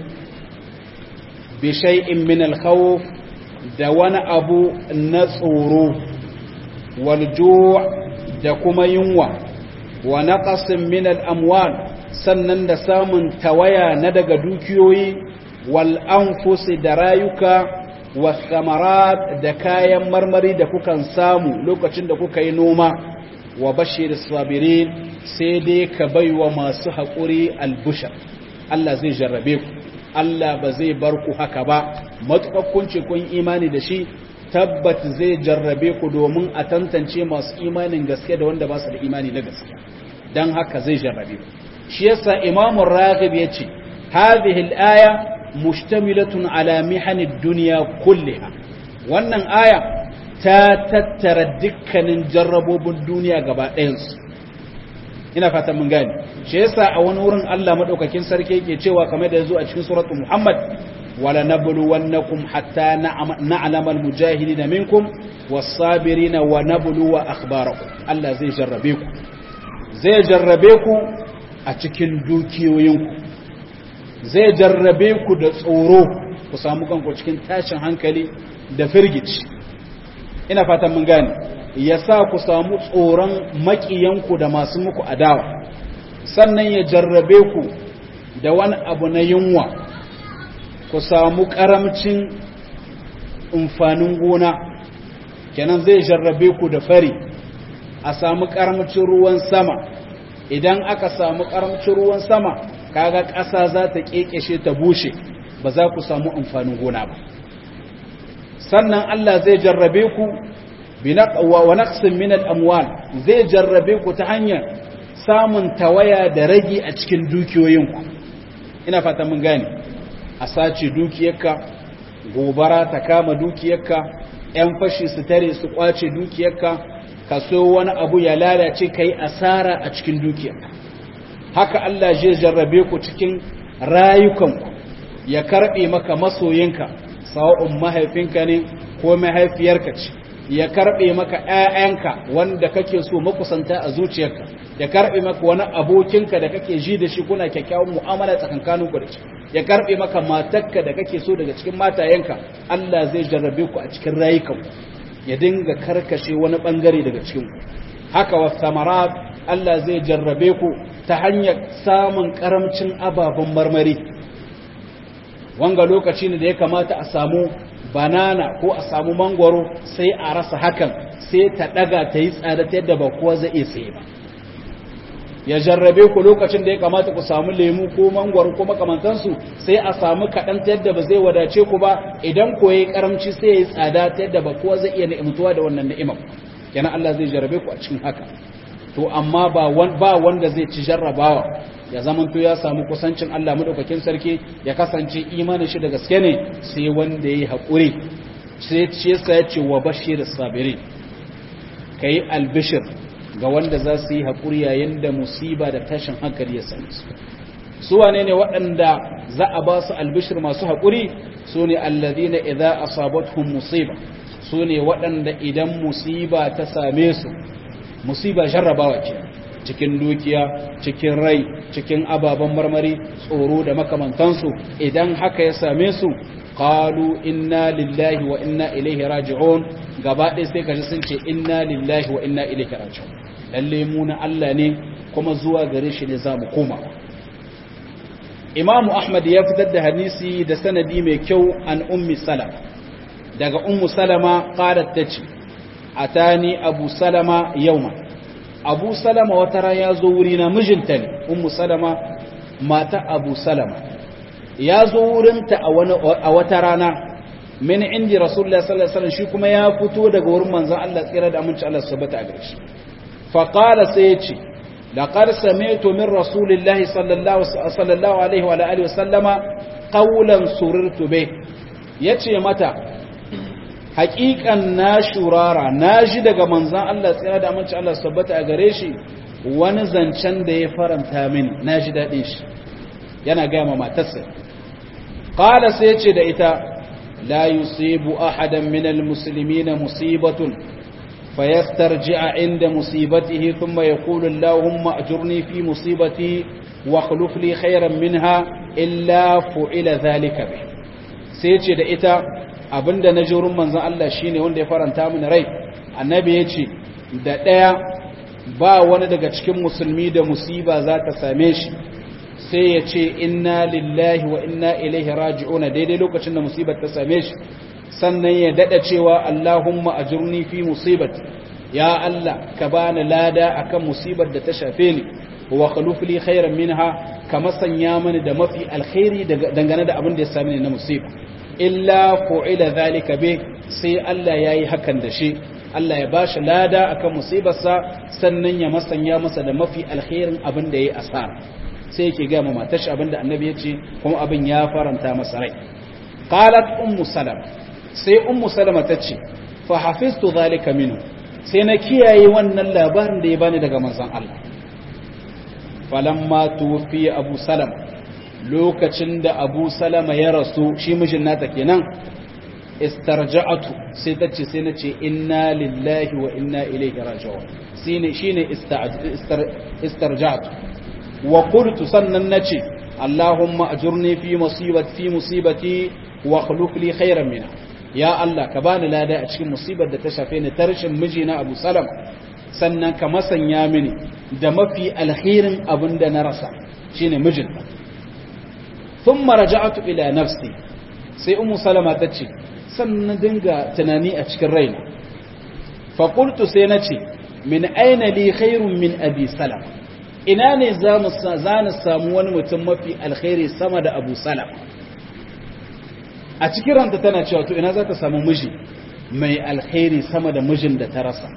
bi shay'in min al-khawf da wani abu na tsoro wal ju' da kuma yunwa wa naqsin min al-amwal sannan da samun tawaya na daga dukiyoyi wal'anfusi da rayuka wasamarat da kayan marmari da kukan samu lokacin da kuka yi noma wa bashir sabirin sai dai ka baiwa masu haƙuri albushar Allah zai jarrabe ku Allah ba zai bar ku haka ba matuƙar kun ce kun imani da shi tabbat zai jarrabe ku domin a tantance masu imanin gaske da wanda ba su da imani na gaske don haka zai jarrabe ku shi yasa imamun raghib ya ce hadhihi al-aya mushtamilatun ala mihanid dunya kulliha wannan aya ta tattara dukkanin jarrabobin duniya gaba ɗayansu ina fatan mun gane shi yasa a wani wurin Allah madaukakin sarki yake cewa kamar da yazo a cikin suratul Muhammad wala nabluwannakum hatta na'lama almujahidin minkum was-sabirin wa nabluwa akhbarakum Allah zai jarrabe ku zai jarrabe ku a cikin dukiyoyinku zai jarrabe ku da tsoro ku samu kanku cikin tashin hankali da firgici ina fatan mun gane ya sa ku samu tsoron makiyanku da masu muku adawa sannan ya jarrabe ku da wani abu na yunwa ku samu karamcin amfanin gona kenan zai jarrabe ku da fari a samu karamcin ruwan sama idan aka samu karamcin ruwan sama kaga ƙasa za ta kekeshe ta bushe ba za ku samu amfanin gona ba sannan Allah zai jarrabe ku wa naqsin min al-amwal zai jarrabe ku ta hanyar samun tawaya da ragi a cikin dukiyoyinku ina fata mun gane a sace dukiyarka gobara ta kama dukiyarka yan fashi su tare su kwace dukiyarka ka so wani abu ya lalace kai asara a cikin dukiyarka haka Allah zai jarrabe ku cikin rayukanku ya karbe maka masoyinka sawa'un mahaifinka ne ko mahaifiyarka ce ya karbe maka ƴaƴanka wanda kake so makusanta a zuciyarka ya karbe maka wani abokinka da kake ji da shi kuna kyakkyawan mu'amala tsakankanin ku da shi ya karbe maka matarka da kake so daga cikin matayenka Allah zai jarrabe ku a cikin rayukan ya dinga karkashe wani bangare daga cikin ku haka wa samarat Allah zai jarrabe ku ta hanyar samun karamcin ababen marmari wanga lokaci ne da ya kamata a samu banana ko a samu mangwaro sai a rasa hakan sai ta daga ta yi tsada ta yadda ba kowa zai iya tsaye ba ya jarrabe ku lokacin da ya kamata ku samu lemu ko mangwaro ko makamantansu sai a samu kaɗan ta yadda ba zai wadace ku ba idan ko yayi karamci sai ya yi tsada ta yadda ba kowa zai iya ni'imtuwa da wannan ni'imar kenan Allah zai jarrabe ku a cikin haka to amma ba ba wanda zai ci jarrabawa ya zamanto ya samu kusancin Allah madaukakin sarki ya kasance imanin shi da gaske ne sai wanda yayi hakuri sai ce yasa ya ce wa bashir sabirin kai albishir ga wanda za su yi hakuri yayin da musiba da tashin hankali ya same su su wane ne waɗanda za a ba su albishir masu hakuri su ne alladhina idza asabatuhum musiba su ne waɗanda idan musiba ta same su musiba jarrabawa ce cikin dukiya cikin rai cikin ababen marmari tsoro da makamantansu idan haka ya same su qalu inna lillahi wa inna ilaihi raji'un gaba ɗaya sai kaji sun ce inna lillahi wa inna ilaihi raji'un lalle mu na Allah ne kuma zuwa gare shi ne zamu koma Imam Ahmad ya fitar da hadisi da sanadi mai kyau an ummi salama daga ummu salama qalat tace atani abu salama yawma abu salama wata ran ya zo wuri na mijinta ne ummu salama mata abu salama ya zo wurinta a wata rana min indi rasulullah sallallahu alaihi wasallam shi kuma ya fito daga wurin manzon Allah tsira da aminci Allah subhanahu wa ta'ala fa qala sai ya ce laqad sami'tu min rasulillahi sallallahu sallallahu alaihi wa alihi wasallama qawlan surirtu bih yace mata haƙiƙan na shurara na ji daga manzan Allah tsira da aminci Allah sabbata a gare shi wani zancen da ya faranta mini na ji daɗin shi yana gaya ma matarsa ƙala sai ce da ita la yusibu ahadan min almuslimina musibatun fayastarji'a inda musibatihi thumma yaqulu allahumma ajurni fi musibati wa akhlif li khayran minha illa fu'ila dhalika bi sai ce da ita abinda na ji wurin manzan Allah shine wanda ya faranta mini rai annabi ya ce da ɗaya ba wani daga cikin musulmi da musiba za ta same shi sai ya ce inna lillahi wa inna ilaihi raji'una daidai lokacin da musibar ta same shi sannan ya dada cewa Allahumma ajurni fi musibat ya Allah ka bani lada akan musibar da ta shafe ni wa khaluf li khairan minha kama sanya mani da mafi alkhairi dangane da abin da ya same ni na musiba illa fu'ila zalika be sai Allah yayi hakan da shi Allah ya bashi lada akan musibarsa sannan ya masanya masa da mafi alkhairin abin da yayi asara sai yake ga mama tashi abin da annabi ya ce kuma abin ya faranta masa rai qalat ummu salama sai ummu salama tace fa hafiztu zalika minhu sai na kiyaye wannan labarin da ya bani daga manzon Allah falamma tufi abu salama lokacin da abu salama ya rasu shi mijin nata kenan istarja'atu sai ta ce sai na ce inna lillahi wa inna ilaihi raji'un shine shine istarja'atu wa qultu sannan nace allahumma ajurni fi musibati fi musibati wa khluq li khairan minha ya allah ka bani lada a cikin musibar da ta shafe ni tarshin mijina abu salama sannan ka masanya mini da mafi alkhairin abin da na rasa shine mijinta ثم رجعت إلى نفسي sai umu salama ta ce sannan dinga tunani a cikin raina faƙultu sai na ce min aina li khairun min abi salama ina ne za mu samu wani mutum mafi alkhairi sama da abu salama a cikin ranta tana cewa to ina za ta samu miji mai alkhairi sama da mijin da ta rasa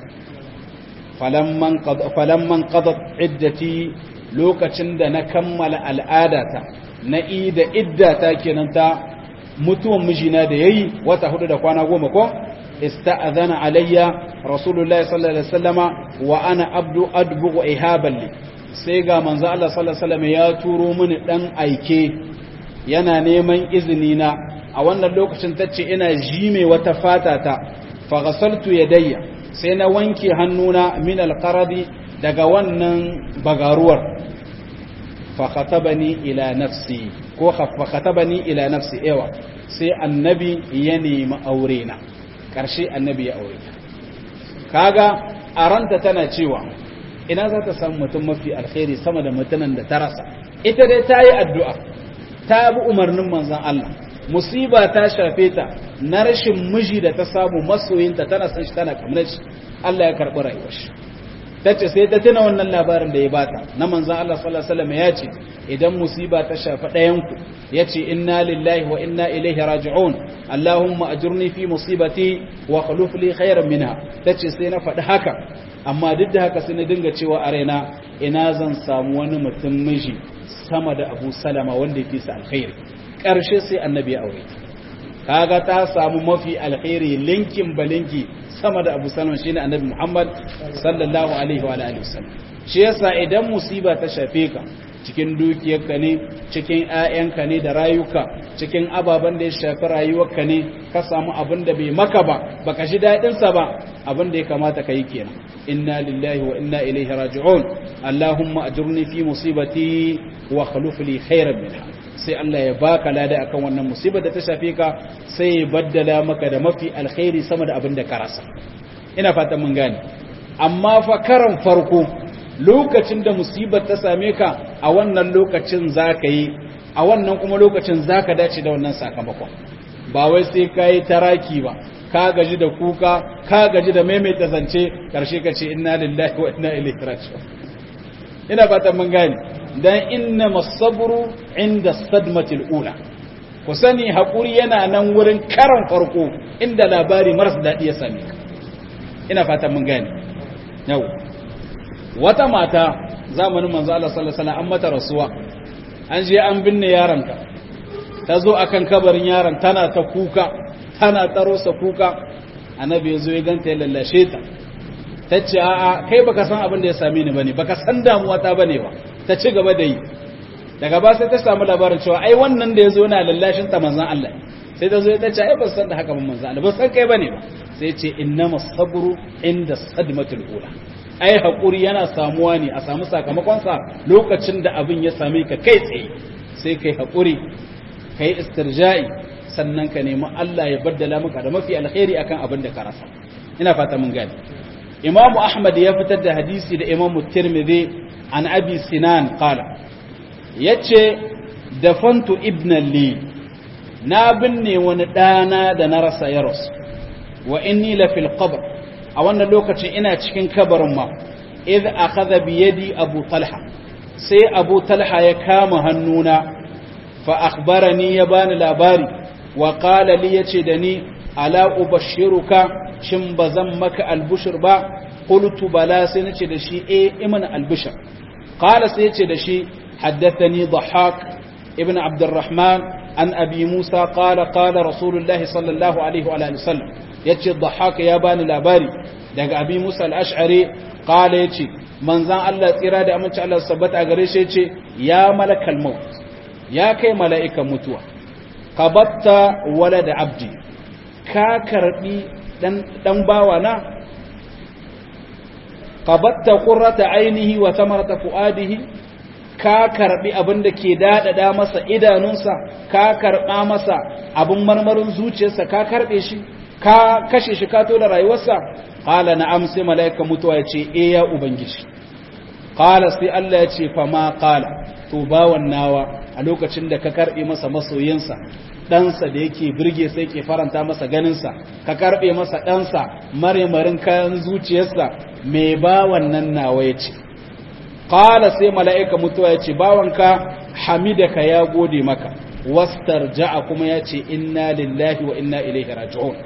falamman qadat iddati lokacin da na kammala al'adata na ida iddata kenan ta mutuwan mijina da yayi wata hudu da kwana goma ko ista'adhana alayya rasulullahi sallallahu alaihi wasallama wa ana abdu adbu ihaban li sai ga manzo Allah sallallahu alaihi wasallam ya turo mini dan aike yana neman izini na a wannan lokacin tace ina jime wata fata ta fa ghasaltu yadayya sai na wanke hannuna min alqaradi daga wannan bagaruwar fa khatabani ila nafsi ko fa khatabani ila nafsi ewa sai annabi ya nemi aure na karshe annabi ya aure kaga a ranta tana cewa ina za ta samu mutum mafi alkhairi sama da mutumin da ta rasa ita dai ta yi addu'a ta bi umarnin manzan Allah musiba ta shafe ta na rashin miji da ta samu masoyinta tana san shi tana kamar shi Allah ya karɓi rayuwar shi ta ce sai ta tuna wannan labarin da ya bata na manzan Allah sallallahu alaihi wasallam ya ce idan musiba ta shafi ɗayanku ya ce inna lillahi wa inna ilaihi raji'un Allahumma ajurni fi musibati wa khuluf li khairan minha tace sai na faɗi haka amma duk da haka sai na dinga cewa a raina ina zan samu wani mutum miji sama da Abu Salama wanda yake sa alkhairi karshe sai annabi ya aure kaga ta samu mafi alkhairi linkin balinki sama da Abu Salama shine annabi Muhammad sallallahu alaihi wa alihi wasallam shi yasa idan musiba ta shafe ka cikin dukiyarka ne cikin ‘ya'yanka ne da rayuka cikin ababen da ya shafi rayuwarka ne ka samu abin da bai maka ba baka ji daɗinsa ba abin da ya kamata ka yi kenan inna lillahi wa inna ilaihi raji'un allahumma ajurni fi musibati wa khluf li khairan minha sai Allah ya baka lada akan wannan musibar da ta shafe ka sai ya baddala maka da mafi alkhairi sama da abin da ka rasa ina fatan mun gane amma fa karan farko lokacin da musibar ta same ka a wannan lokacin za ka yi a wannan kuma lokacin za ka dace da wannan sakamakon ba wai sai ka yi taraki ba ka gaji da kuka ka gaji da maimaita zance karshe ka ce inna lillahi wa inna ilaihi raji'un ina fatan mun gane dan inna masabru inda sadmatil ula ku sani hakuri yana nan wurin karan farko inda labari maras daɗi ya same ka ina fatan mun gane yau wata mata zamanin manzo Allah sallallahu alaihi wasallam an mata rasuwa an je an binne yaronta ta zo akan kabarin yaron tana ta kuka tana tsaro sa kuka annabi ya zo ya ganta ya lallashe ta ta ce a'a kai baka san abin da ya same ni bane baka san damuwa ta bane ba ta ci gaba da yi daga ba sai ta samu labarin cewa ai wannan da ya zo yana lallashin ta manzon Allah sai ta zo ta ce ai ba san da haka ba manzon Allah ba san kai bane ba sai ce innamas sabru inda sadmatul ula ai haƙuri yana samuwa ne a samu sakamakonsa lokacin da abin ya same ka kai tsaye sai kai haƙuri kai istirja'i sannan ka nemi Allah ya baddala maka da mafi alkhairi akan abin da ka rasa ina fata mun gane Imam Ahmad ya fitar da hadisi da Imam Tirmidhi an Abi Sinan qala yace dafantu ibn li na binne wani dana da na rasa ya rasu wa inni la fil qabr a wannan lokacin ina cikin kabarin ma idh akhadha bi yadi abu talha sai abu talha ya kama hannuna fa akhbarani ya bani labari wa qala li yace da ni ala ubashiruka shin bazan maka albushir ba qultu bala sai nace da shi eh iman albushir qala sai yace da shi haddathani dhahak ibn abdurrahman an abi musa qala qala rasulullahi sallallahu alaihi wa alihi wasallam yace dhahaka ya bani labari daga abi musa al-ash'ari qala yace manzan Allah tsira da aminci Allah sabbata gare shi yace ya malakal maut ya kai mala'ikan mutuwa qabatta walada abdi ka karbi dan dan bawa na qabatta qurrata ainihi wa tamarata fuadihi ka karbi abin da ke dadada masa idanunsa ka karba masa abin marmarin zuciyarsa ka karbe shi ka kashe shi ka da rayuwarsa qala na'am sai malaika mutuwa yace eh ya ubangiji qala sai Allah yace fa ma qala to bawan nawa a lokacin da ka karbe masa masoyinsa ɗansa da yake birge sai ke faranta masa ganinsa ka karbe masa ɗansa maremarin kayan zuciyarsa mai bawan nan nawa yace qala sai mala'ika mutuwa yace bawanka hamidaka ya gode maka wastarja'a kuma yace inna lillahi wa inna ilaihi raji'un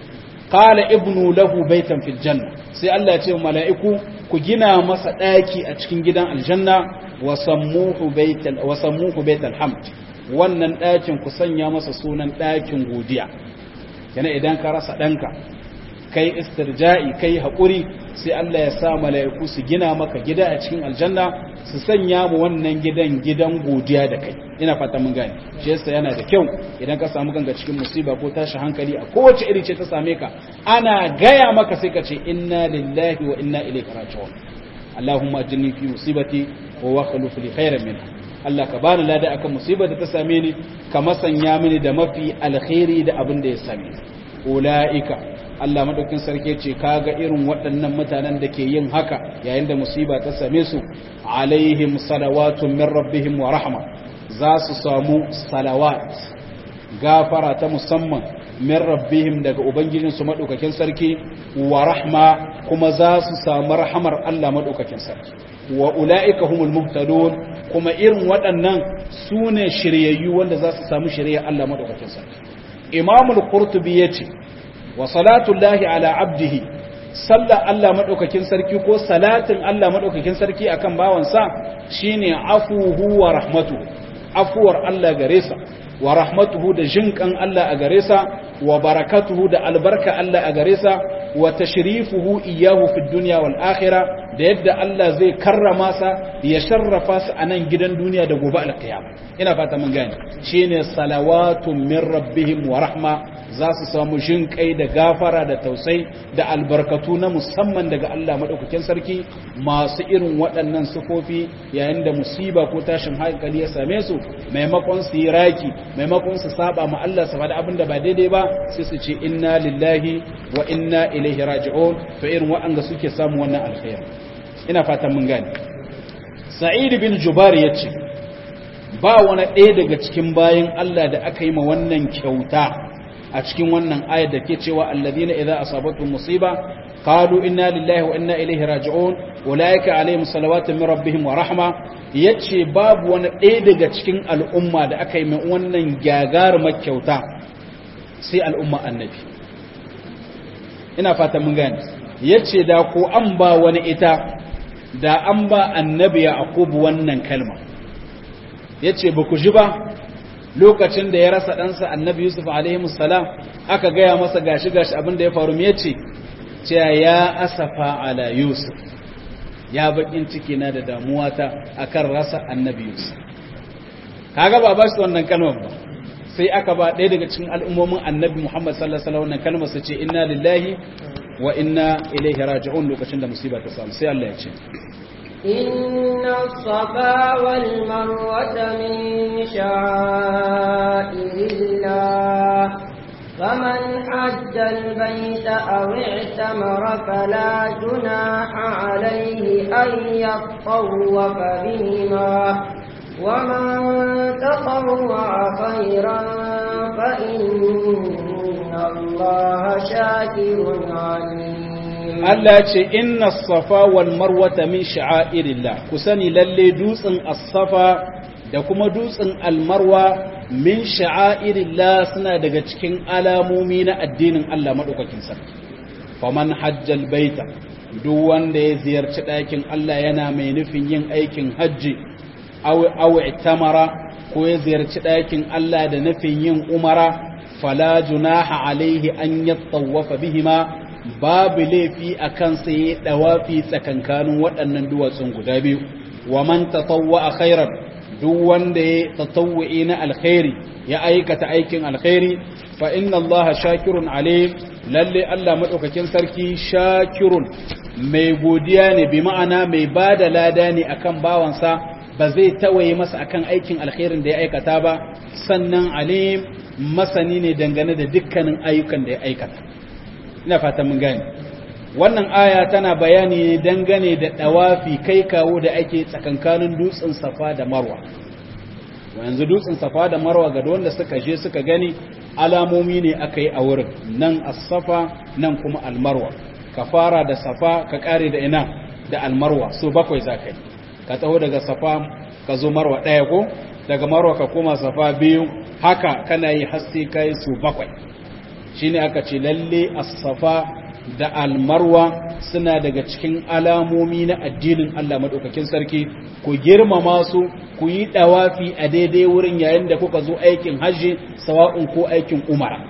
qala ibnu lahu baytan fil janna sai Allah ya ce mala'iku ku gina masa daki a cikin gidan aljanna wa sammuhu baytal wa sammuhu baytal hamd wannan dakin ku sanya masa sunan dakin godiya kana idan ka rasa danka kai istirja'i kai haƙuri sai Allah ya sa mala'iku su gina maka gida a cikin aljanna su sanya mu wannan gidan gidan godiya da kai ina fata mun gane shi yasa yana da kyau idan ka samu ganga cikin musiba ko tashi hankali a kowace iri ce ta same ka ana gaya maka sai ka ce inna lillahi wa inna ilaihi raji'un Allahumma ajinni fi musibati wa wakhluf li khairan minha Allah ka bani lada akan musibar da ta same ni ka masanya mini da mafi alkhairi da abin da ya same ni ulaika Allah madaukin sarki ce kaga irin waɗannan mutanen da ke yin haka yayin da musiba ta same su alaihim salawatun min rabbihim wa rahma za su samu salawat gafara ta musamman min rabbihim daga ubangijin su madaukakin sarki wa rahma kuma za su samu rahamar Allah madaukakin sarki wa ulaika humul muhtadun kuma irin waɗannan sune shiryayyu wanda za su samu shirya Allah madaukakin sarki Imamul Qurtubi yace wa salatullahi ala abdihi sallar Allah madaukakin sarki ko salatin Allah madaukakin sarki akan bawansa shine afuhu wa rahmatu afuwar Allah gare sa wa rahmatuhu da jinkan Allah a gare sa wa barakatuhu da albarka Allah a gare sa wa tashrifuhu iyyahu fid dunya wal akhirah da yadda Allah zai karrama sa ya sharrafa sa a nan gidan duniya da gobe alkiyama ina fata mun gane shine salawatun min rabbihim wa rahma za su samu jin kai da gafara da tausai da albarkatu na musamman daga Allah maɗaukakin sarki masu irin waɗannan sufofi yayin da musiba ko tashin hankali ya same su maimakon su yi raki maimakon su saba ma Allah su faɗi abin da ba daidai ba sai su ce inna lillahi wa inna ilaihi raji'un to irin waɗanda suke samu wannan alkhairi ina fatan mun gane sa'id bin jubar yace ba wani ɗaya daga cikin bayan Allah da aka yi ma wannan kyauta a cikin wannan ayar da ke cewa alladhina idza asabatuhum musiba qalu inna lillahi wa inna ilaihi raji'un ulaika alaihim salawatu min rabbihim wa rahma yace babu wani ɗaya daga cikin al'umma da aka yi mai wannan gagarumar kyauta sai al'umma annabi ina fata mun gane yace da ko an ba wani ita da an ba annabi yaqub wannan kalma yace ba ku ji ba lokacin da ya rasa ɗansa annabi yusuf alaihi salam aka gaya masa gashi gashi abin da ya faru me yace cewa ya asafa ala yusuf ya bakin ciki na da damuwa ta akan rasa annabi yusuf kaga ba ba shi wannan kalmar ba sai aka ba ɗaya daga cikin al'ummomin annabi muhammad sallallahu alaihi wasallam wannan kalmar su ce inna lillahi wa inna ilaihi raji'un lokacin da musiba ta samu sai Allah ya ce إن الصفا والمروة من شعائر الله فمن حج البيت أو اعتمر فلا جناح عليه أن يطوف بهما ومن تطوع خيرا فإن الله شاكر عليم Allah ce inna safa wal marwata min sha'airillah ku sani lalle dutsen as-safa da kuma dutsen al-marwa min sha'airillah suna daga cikin alamomi na addinin Allah madaukakin sarki faman hajjal baita duk wanda ya ziyarci ɗakin Allah yana mai nufin yin aikin hajji aw aw itamara ko ya ziyarci ɗakin Allah da nufin yin umara fala junaha alaihi an yattawafa bihima babu laifi a kansa ya dawafi tsakankanin waɗannan duwatsun guda biyu wa man tatawwa a khairan duk wanda ya tatawwi na alkhairi ya aikata aikin alkhairi fa inna allaha shakirun alim lalle Allah madaukakin sarki shakirun mai godiya ne bi ma'ana mai bada lada ne akan bawansa ba zai tawaye masa akan aikin alkhairin da ya aikata ba sannan alim masani ne dangane da dukkanin ayyukan da ya aikata ina fata mun gane wannan aya tana bayani dangane da dawafi kai kawo da ake tsakankanin dutsen safa da marwa yanzu dutsen safa da marwa ga wanda suka je suka gani alamomi ne aka yi a wurin nan as-safa nan kuma al-marwa ka fara da safa ka kare da ina da al-marwa so bakwai zakai ka taho daga safa ka zo marwa ɗaya ko daga marwa ka koma safa biyu haka kana yi haske kai su bakwai shine aka ce lalle as-safa da al-marwa suna daga cikin alamomi na addinin Allah madaukakin sarki ku girmama su ku yi dawafi a daidai wurin yayin da kuka zo aikin hajji sawa'un ko aikin umara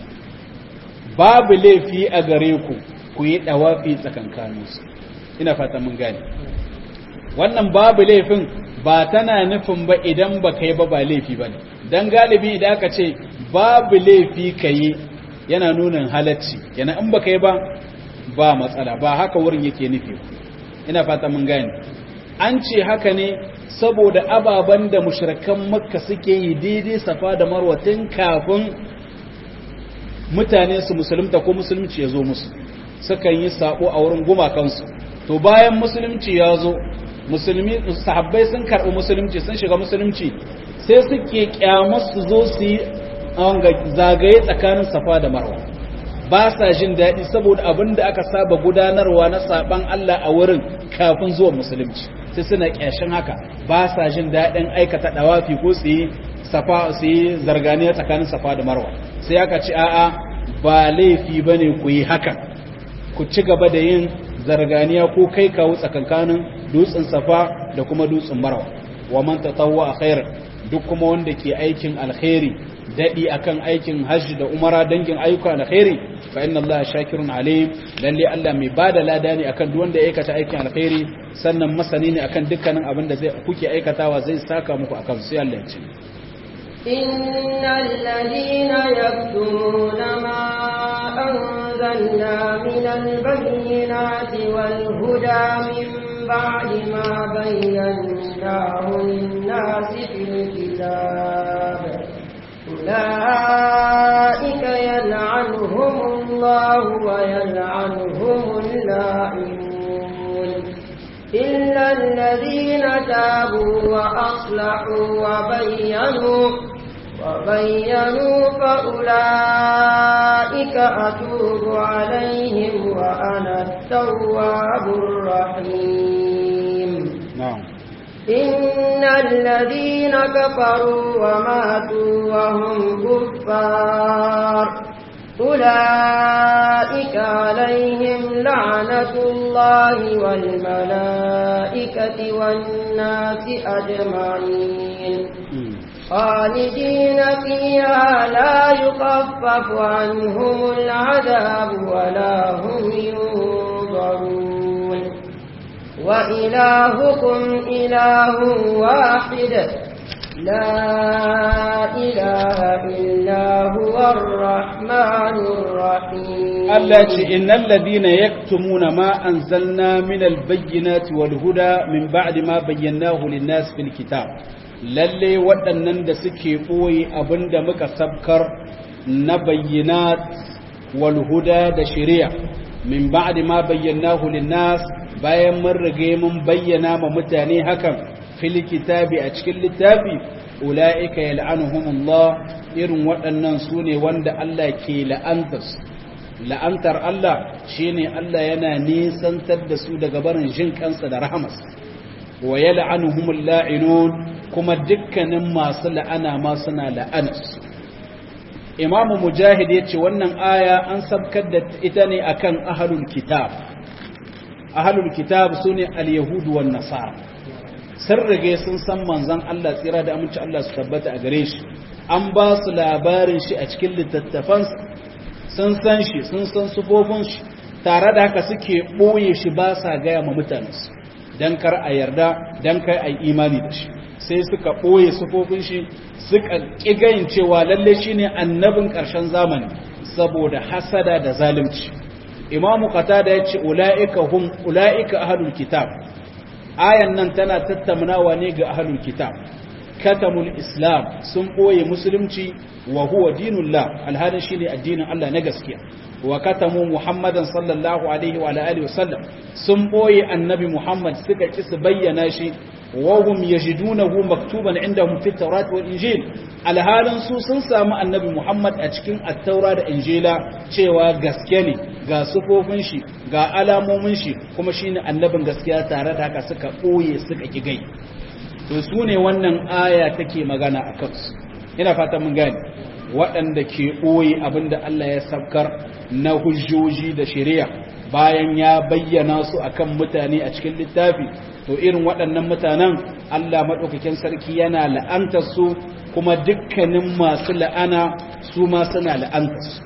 babu laifi a gare ku ku yi dawafi tsakankaninsu ina fata mun gane wannan babu laifin ba tana nufin ba idan ba kai ba ba laifi ba ne don galibi idan aka ce babu laifi ka yi yana nunin halacci yana in ba kai ba ba matsala ba haka wurin yake nufi ina fata mun gane an ce haka ne saboda ababen da mushrikan makka suke yi daidai safa da marwa tun kafin mutane su musulunta ko musulunci ya zo musu sukan yi sabo a wurin gumakansu to bayan musulunci ya zo musulmi sahabbai sun karɓi musulunci sun shiga musulunci sai suke kyamar su zo su yi zagaye tsakanin safa da marwa ba sa jin daɗi saboda abin da aka saba gudanarwa na saban Allah a wurin kafin zuwa musulunci sai suna kyashin haka ba sa jin daɗin aikata ɗawafi ko su yi safa su yi zarganiya tsakanin safa da marwa sai aka ci a'a ba laifi bane ku yi haka ku ci gaba da yin zarganiya ko kai kawo tsakankanin dutsen safa da kuma dutsen marwa wa man tatawwa khair duk kuma wanda ke aikin alkhairi dadi akan aikin hajji da umara dangin ayyuka alkhairi fa inna allaha shakirun alim lalle Allah mai bada lada ne akan duk wanda ya aikata aikin alkhairi sannan masani ne akan dukkanin abin da zai kuke aikatawa zai saka muku akan sai Allah ya ce إن الذين يكتمون ما أنزلنا من البينات والهدى من بعد ما بيناه للناس في الكتاب أولئك يلعنهم الله ويلعنهم اللاعنون إلا الذين تابوا وأصلحوا وبينوا وبينوا فأولئك أتوب عليهم وأنا التواب الرحيم na'am إن الذين كفروا وماتوا وهم كفار أولئك عليهم لعنة الله والملائكة والناس أجمعين خالدين فيها لا يخفف عنهم العذاب ولا هم ينظرون وإلهكم إله واحد لا إله إلا هو الرحمن الرحيم Allah ce innal ladina yaktumuna ma anzalna min albayyinati wal huda min ba'di ma bayyanahu lin-nas fil kitab lalle waɗannan da suke ɓoye abinda muka sabkar na bayyinat wal huda da shari'a min ba'di ma bayyanahu lin-nas bayan mun rige mun bayyana ma mutane hakan fil kitabi a cikin littafi ulaika yal'anuhumullah irin waɗannan sune wanda Allah ke la'antarsu la'antar Allah shine Allah yana nisantar da su daga barin jin kansa da rahamas wa yal'anuhumul la'inun kuma dukkanin masu la'ana ma suna la'anus Imam Mujahid yace wannan aya an sabkar da ita ne akan ahlul kitab ahlul kitab sune al-yahudu wan nasara sun rige sun san manzon Allah tsira da aminci Allah su tabbata a gare shi an ba su labarin shi a cikin littattafansa sun san shi sun san sufofin shi tare da haka suke ɓoye shi ba sa gaya ma mutanensu don kar a yarda don kar a yi imani da shi sai suka ɓoye sufofin shi suka ƙigayin cewa lalle shi ne annabin ƙarshen zamani saboda hasada da zalunci imamu qatada ya ce ula'ika hum ula'ika ahlul kitab ayan nan tana tattaunawa ne ga ahlul kitab katamul islam sun ɓoye musulunci wa huwa dinullah alhalin shine addinin Allah na gaskiya wa katamu muhammadan sallallahu alaihi wa alihi wa sallam sun ɓoye annabi muhammad suka ki su bayyana shi wa hum yajidunahu maktuban indahum fi tawrat wal injil alhalin su sun samu annabi Muhammad a cikin at-taura da injila cewa gaske ne ga sufofin shi ga alamomin shi kuma shine annabin gaskiya tare da haka suka boye suka kigai to su ne wannan aya take magana a kansu ina fata mun gane waɗanda ke ɓoye abinda Allah ya sabkar na hujjoji da shari'a bayan ya bayyana su akan mutane a cikin littafi to irin waɗannan mutanen Allah maɗaukakin sarki yana la'antar su kuma dukkanin masu la'ana su ma suna la'antar su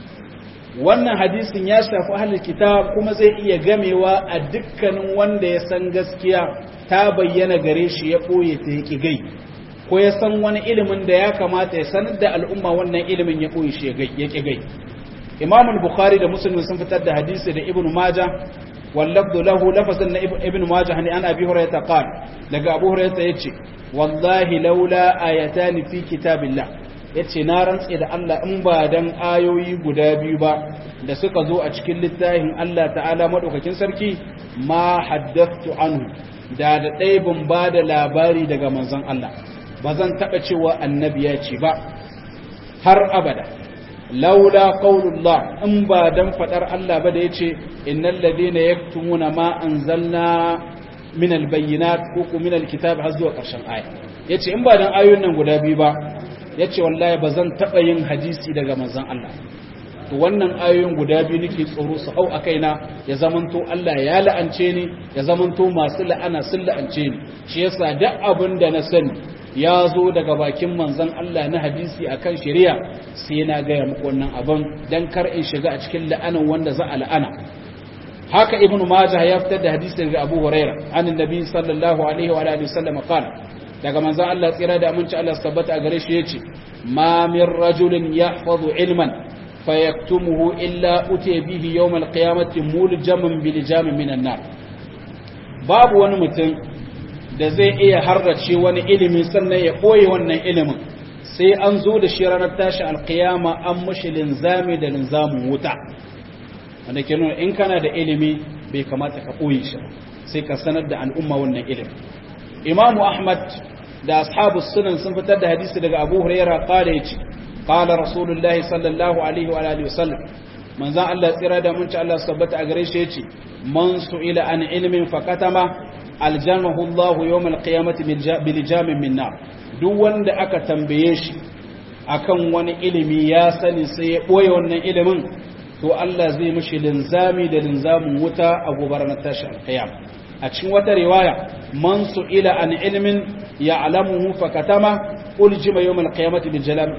wannan hadisin ya shafi ahlul kitab kuma zai iya gamewa a dukkanin wanda ya san gaskiya ta bayyana gare shi ya ɓoye ta ya gai ko ya san wani ilimin da ya kamata ya sanar da al'umma wannan ilimin ya ɓoye shi ya gai imam bukhari da muslim sun fitar da hadisi da ibn majah wallafdu lahu lafazin na ibn majah ne an abi hurairah qal daga abu hurairah yace wallahi laula ayatan fi kitabillah yace na rantse da Allah in ba dan ayoyi guda biyu ba da suka zo a cikin littafin Allah ta'ala madaukakin sarki ma haddathtu anhu da da ɗaya ban ba da labari daga manzon Allah ba zan taɓa cewa annabi ya ce ba har abada laula qaulullah in ba dan fadar Allah ba da yace innal ladina yaktumuna ma anzalna min albayyinat ko ko min alkitab har zuwa ƙarshen aya yace in ba dan ayoyin nan guda biyu ba yace wallahi ba zan taɓa yin hadisi daga manzon Allah to wannan ayoyin guda biyu nake tsoro su hau a kaina ya zamanto Allah ya la'ance ni ya zamanto masu la'ana sun la'ance ni shi yasa duk abin da na sani ya zo daga bakin manzon Allah na hadisi akan shari'a sai na gaya muku wannan abin dan kar in shiga a cikin la'anan wanda za a la'ana haka ibnu majah ya fitar da hadisi daga abu huraira an annabi sallallahu alaihi wa alihi wasallam qala daga manzon Allah tsira da aminci Allah tabbata a gare shi yace ma min rajulin yahfazu ilman فيكتمه إلا أتي به يوم القيامة ملجما بلجام من النار باب wani mutum da zai iya harrace wani ilimi sannan ya ɓoye wannan ilimin sai an zo da shi ranar tashi alkiyama an mashi linzami da linzamin wuta wanda ke nuna in kana da ilimi bai kamata ka ɓoye shi sai ka sanar da al'umma wannan ilimi imamu ahmad da ashabu sunan sun fitar da hadisi daga abu hurairah qala yace qala rasulullahi sallallahu alaihi wa alihi wasallam manzon Allah tsira da munci Allah sabbata a gare shi yace man su'ila an ilmin fakatama aljamahu Allah yawm alqiyamati bil jamin min nar duk wanda aka tambaye shi akan wani ilimi ya sani sai ya boye wannan ilimin to Allah zai mishi linzami da linzamin wuta a gobar na tashi alqiyam a cikin wata riwaya man su'ila an ilmin ya'lamuhu fakatama uljima yawmal qiyamati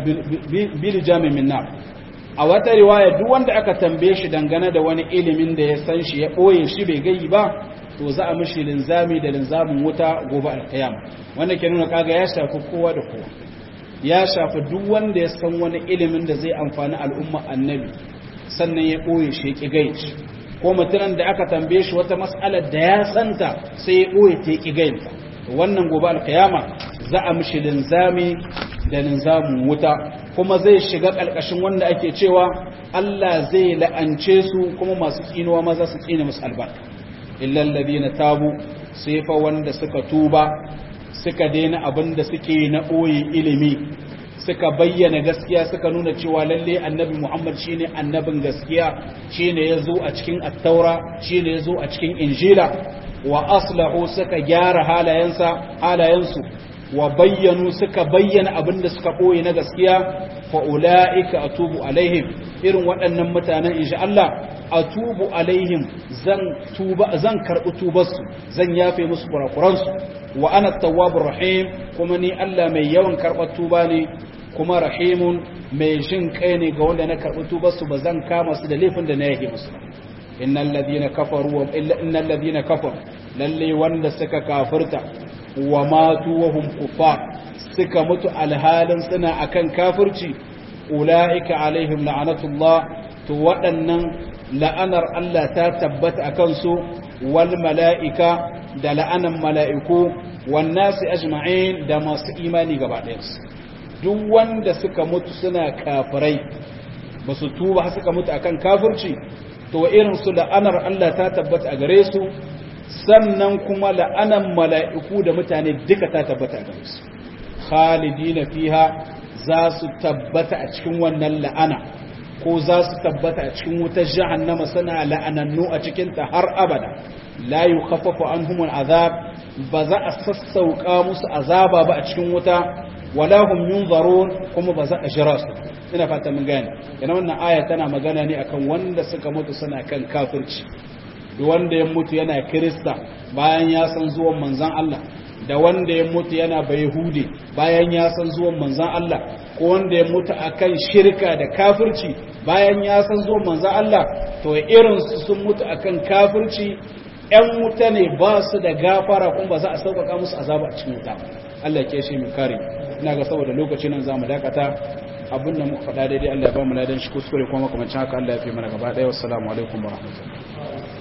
bil jami min nar a wata riwaya duk wanda aka tambaye shi dangane da wani ilimin da ya san shi ya boye shi bai gayi ba to za a mishi linzami da linzamin wuta gobe alqiyama wanda ke nuna kaga ya shafi kowa da kowa ya shafi duk wanda ya san wani ilimin da zai amfani al'umma annabi sannan ya boye shi ya ki gayi ko mutumin da aka tambaye shi wata mas'alar da ya santa sai ya boye ta ya ki gayi wannan gobe alqiyama za a mishi linzami da linzamin wuta kuma zai shiga ƙarƙashin wanda ake cewa Allah zai la'ance su kuma masu tsinuwa maza su tsine musu albarka illal ladina tabu sai fa wanda suka tuba suka daina abin da suke na ɓoye ilimi suka bayyana gaskiya suka nuna cewa lalle annabi Muhammad shine annabin gaskiya shine yazo a cikin at-taura shine yazo a cikin injila wa aslahu suka gyara halayensa halayensu wa bayyanu suka bayyana abin da suka ɓoye na gaskiya fa ula'ika atubu alaihim irin waɗannan mutanen insha Allah atubu alaihim zan tuba zan karɓi tubarsu zan yafe musu kurakuransu wa ana tawwabur rahim kuma ni Allah mai yawan karɓar tuba ne kuma rahimun mai jin kai ne ga wanda na karɓi tubarsu ba zan kama su da laifin da na yake musu innal ladina kafaru wa innal ladina kafaru lalle wanda suka kafirta wa matu wa hum kuffar suka mutu alhalin suna akan kafirci ulaika alaihim la'anatullah to waɗannan la'anar Allah ta tabbata akan su wal mala'ika da la'anan mala'iku wan nasi ajma'in da masu imani gaba ɗayansu duk wanda suka mutu suna kafirai ba su tuba suka mutu akan kafirci to irin su la'anar Allah ta tabbata a gare su sannan kuma la'anan mala'iku da mutane duka ta tabbata a gare su khalidina fiha za su tabbata a cikin wannan la'ana ko za su tabbata a cikin wutar jahannama suna la'anannu a cikinta har abada la yukhaffafu anhum al'azab ba za a sassauka musu azaba ba a cikin wuta wala hum yunzarun kuma ba za a jira su ina fata mun gane yana wannan aya tana magana ne akan wanda suka mutu suna kan kafirci duk wanda ya mutu yana kirista bayan ya san zuwan manzon Allah da wanda ya mutu yana bayhudi bayan ya san zuwan manzon Allah ko wanda ya mutu akan shirka da kafirci bayan ya san zuwan manzon Allah to irin su sun mutu akan kafirci ‘yan wuta ne ba su da gafara kuma ba za a sauƙaƙa musu azaba a cikin wuta Allah ke shi mu kare ina ga saboda lokacin nan za mu dakata abin da muka faɗa daidai Allah ya ba mu ladan shi kuskure kuma makamancin haka Allah ya fi mana gaba ɗaya wassalamu alaikum wa rahmatullahi